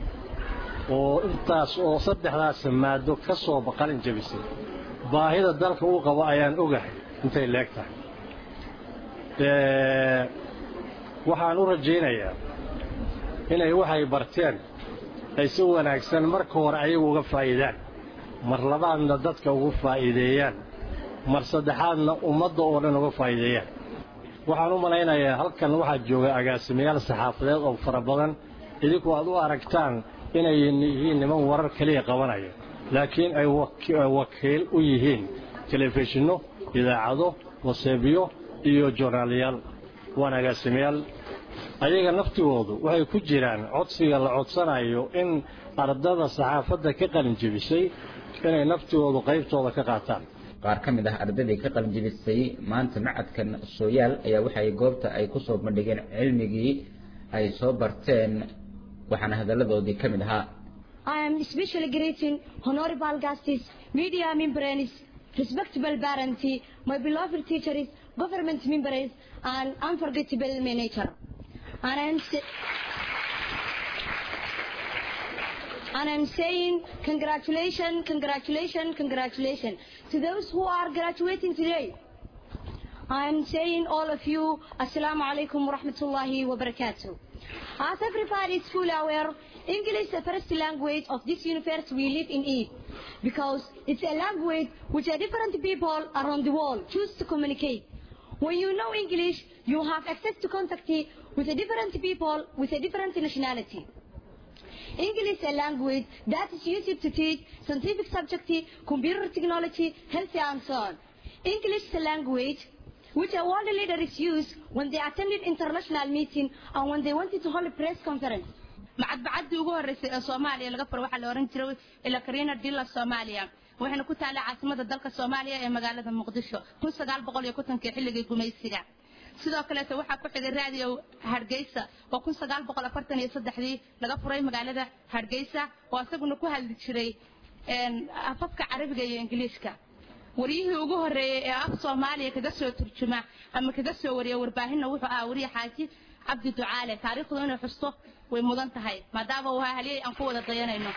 oo intaas oo saddexdaas maado ka soo qalin jabisay baahida dalka uu qabo ayaan ogahay intay leeg tahay waxaan u rajaynayaa inay waxay barteen ay si wanaagsan marka hore ayagu uga faa'iidaan mar labaadna dadka ugu faa'iideeyaan mar saddexaadna ummadda oo dhan uga faa'iideeyaan waxaan u malaynayaa halkan waxaa jooga agaasimayaal saxaafadeed oo fara badan idinku aad u aragtaan inay yihiin niman warar keliya qabanaya laakiin ay wakiil u yihiin telefishinno idaacado waseebyo iyo joornaalayaal waan agaasimayaal ayaga naftigoodu waxay ku jiraan codsiga la codsanayo in ardada saxaafadda ka qalin jebisay inay naftigoodu qaybtooda ka qaataan qaar ka mid ah ardaydii ka qalinjibisay maanta macadkan sooyaal ayaa waxay goobta ay ku soo bandhigeen cilmigii ay soo barteen waxaana hadalladoodii ka mid ahaa I am especially greeting honorable guests, media members, respectable parents, my beloved teachers, government members, and unforgettable manager. And I'm, sa- and I'm saying congratulations, congratulations, congratulations to those who are graduating today. I'm saying all of you, Assalamu alaikum wa rahmatullahi wa barakatuh. As everybody is fully aware, English is the first language of this universe we live in it. Because it's a language which a different people around the world choose to communicate. When you know English, you have access to contact with a different people with a different nationality. English is a language that is used to teach scientific subjects, computer technology, health and so on. English is a language which a world leaders use when they attended international meeting and when they wanted to hold a press conference. macadbacadii ugu horreysay ee soomaaliya laga furo waxaa la ohan jiray ilakarina dilla soomaaliya waxayna ku taallay caasimada dalka soomaaliya ee magaalada muqdisho kun sagaal boqol iyo kontonkii xilligii gumaysiga sidoo kaleeto waxaa ku xigay raadiyo hargeysa oo kun sagaal boqol afartan iyo saddexdii laga furay magaalada hargeysa oo isaguna ku hadli jiray afafka carabiga iyo ingiliishka waryihii ugu horreeyey ee af soomaaliya kaga soo turjuma ama kaga soo wariya warbaahinna wuxuu ahaa wariye xaaji cabdi ducaale taariikhdu inay xusto way mudan tahay maadaama uu ahaa haliyey aan ku wada dayanayno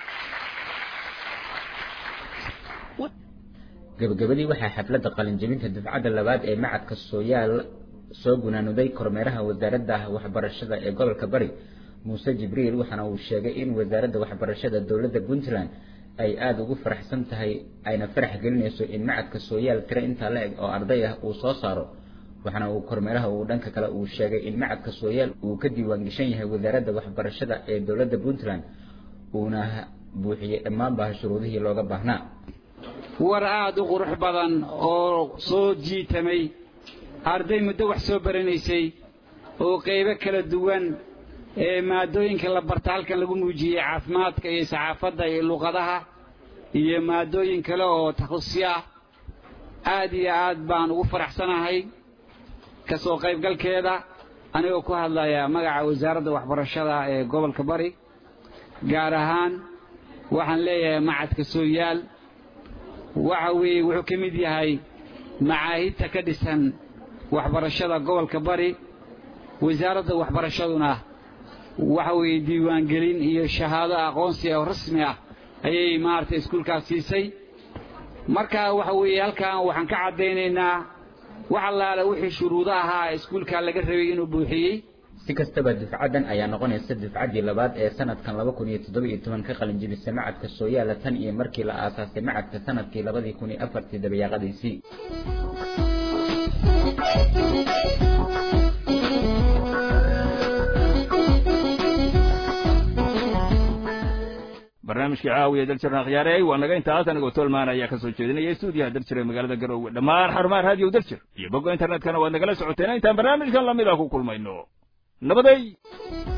gabagabadii waxaa xafladda qalinjebinta dufcadda labaad ee macadka sooyaal soo gunaanuday kormeeraha wasaaradda waxbarashada ee gobolka bari muuse jibriil waxaana uu sheegay in wasaaradda waxbarashada dowladda puntland ay aada ugu faraxsan tahay ayna farax gelinayso in macadka sooyaal tiro intaa la eg oo arday ah uu soo saaro waxaana uu kormeeraha uu dhanka kale uu sheegay in macadka sooyaal uu ka diiwaan geshan yahay wasaaradda waxbarashada ee dowladda puntland uuna buuxiyey dhammaanba shuruudihii looga baahnaa war aada u qurux badan oo soo jiitamay arday muddo wax soo baranaysay oo qaybo kala duwan ee maadooyinka la barta halkan lagu muujiyey caafimaadka iyo saxaafadda iyo luqadaha iyo maadooyin kale oo takhusi ah aad iyo aad baan ugu faraxsanahay ka soo qaybgalkeeda anigoo ku hadlaya magaca wasaaradda waxbarashada ee gobolka bari gaar ahaan waxaan leeyahay macadka sooyaal waxa weeye wuxuu ka mid yahay macaahidta ka dhisan waxbarashada gobolka bari wasaaradda waxbarashaduna waxa weeye diiwaangelin iyo shahaado aqoonsi oo rasmi ah ayay maaragtay iskuulkaas siisay marka waxa weeye halkan waxaan ka caddaynaynaa wax allaale wixii shuruudo ahaa iskuulka laga rabay inuu buuxiyey si kastaba dufcaddan ayaa noqonaysa dufcaddii labaad ee sanadkan laba kun iyo toddoba iyo toban ka qalinjebisa macadka sooyaala tan iyo markii la aasaasay macadka sanadkii labadii kun iyo afartii dabayaaqadiisii barnaamijkii caawiya daljirna khiyaarey waa naga intaas anigoo tolmaan ayaa ka soo jeedinaya stuudiyaha daljir ee magaalada garowe dhammaan xarumaha raadiyo daljir iyo bogga internetkana waad nagala socoteen intaan barnaamijkan lamid ah ku kulmayno nabaday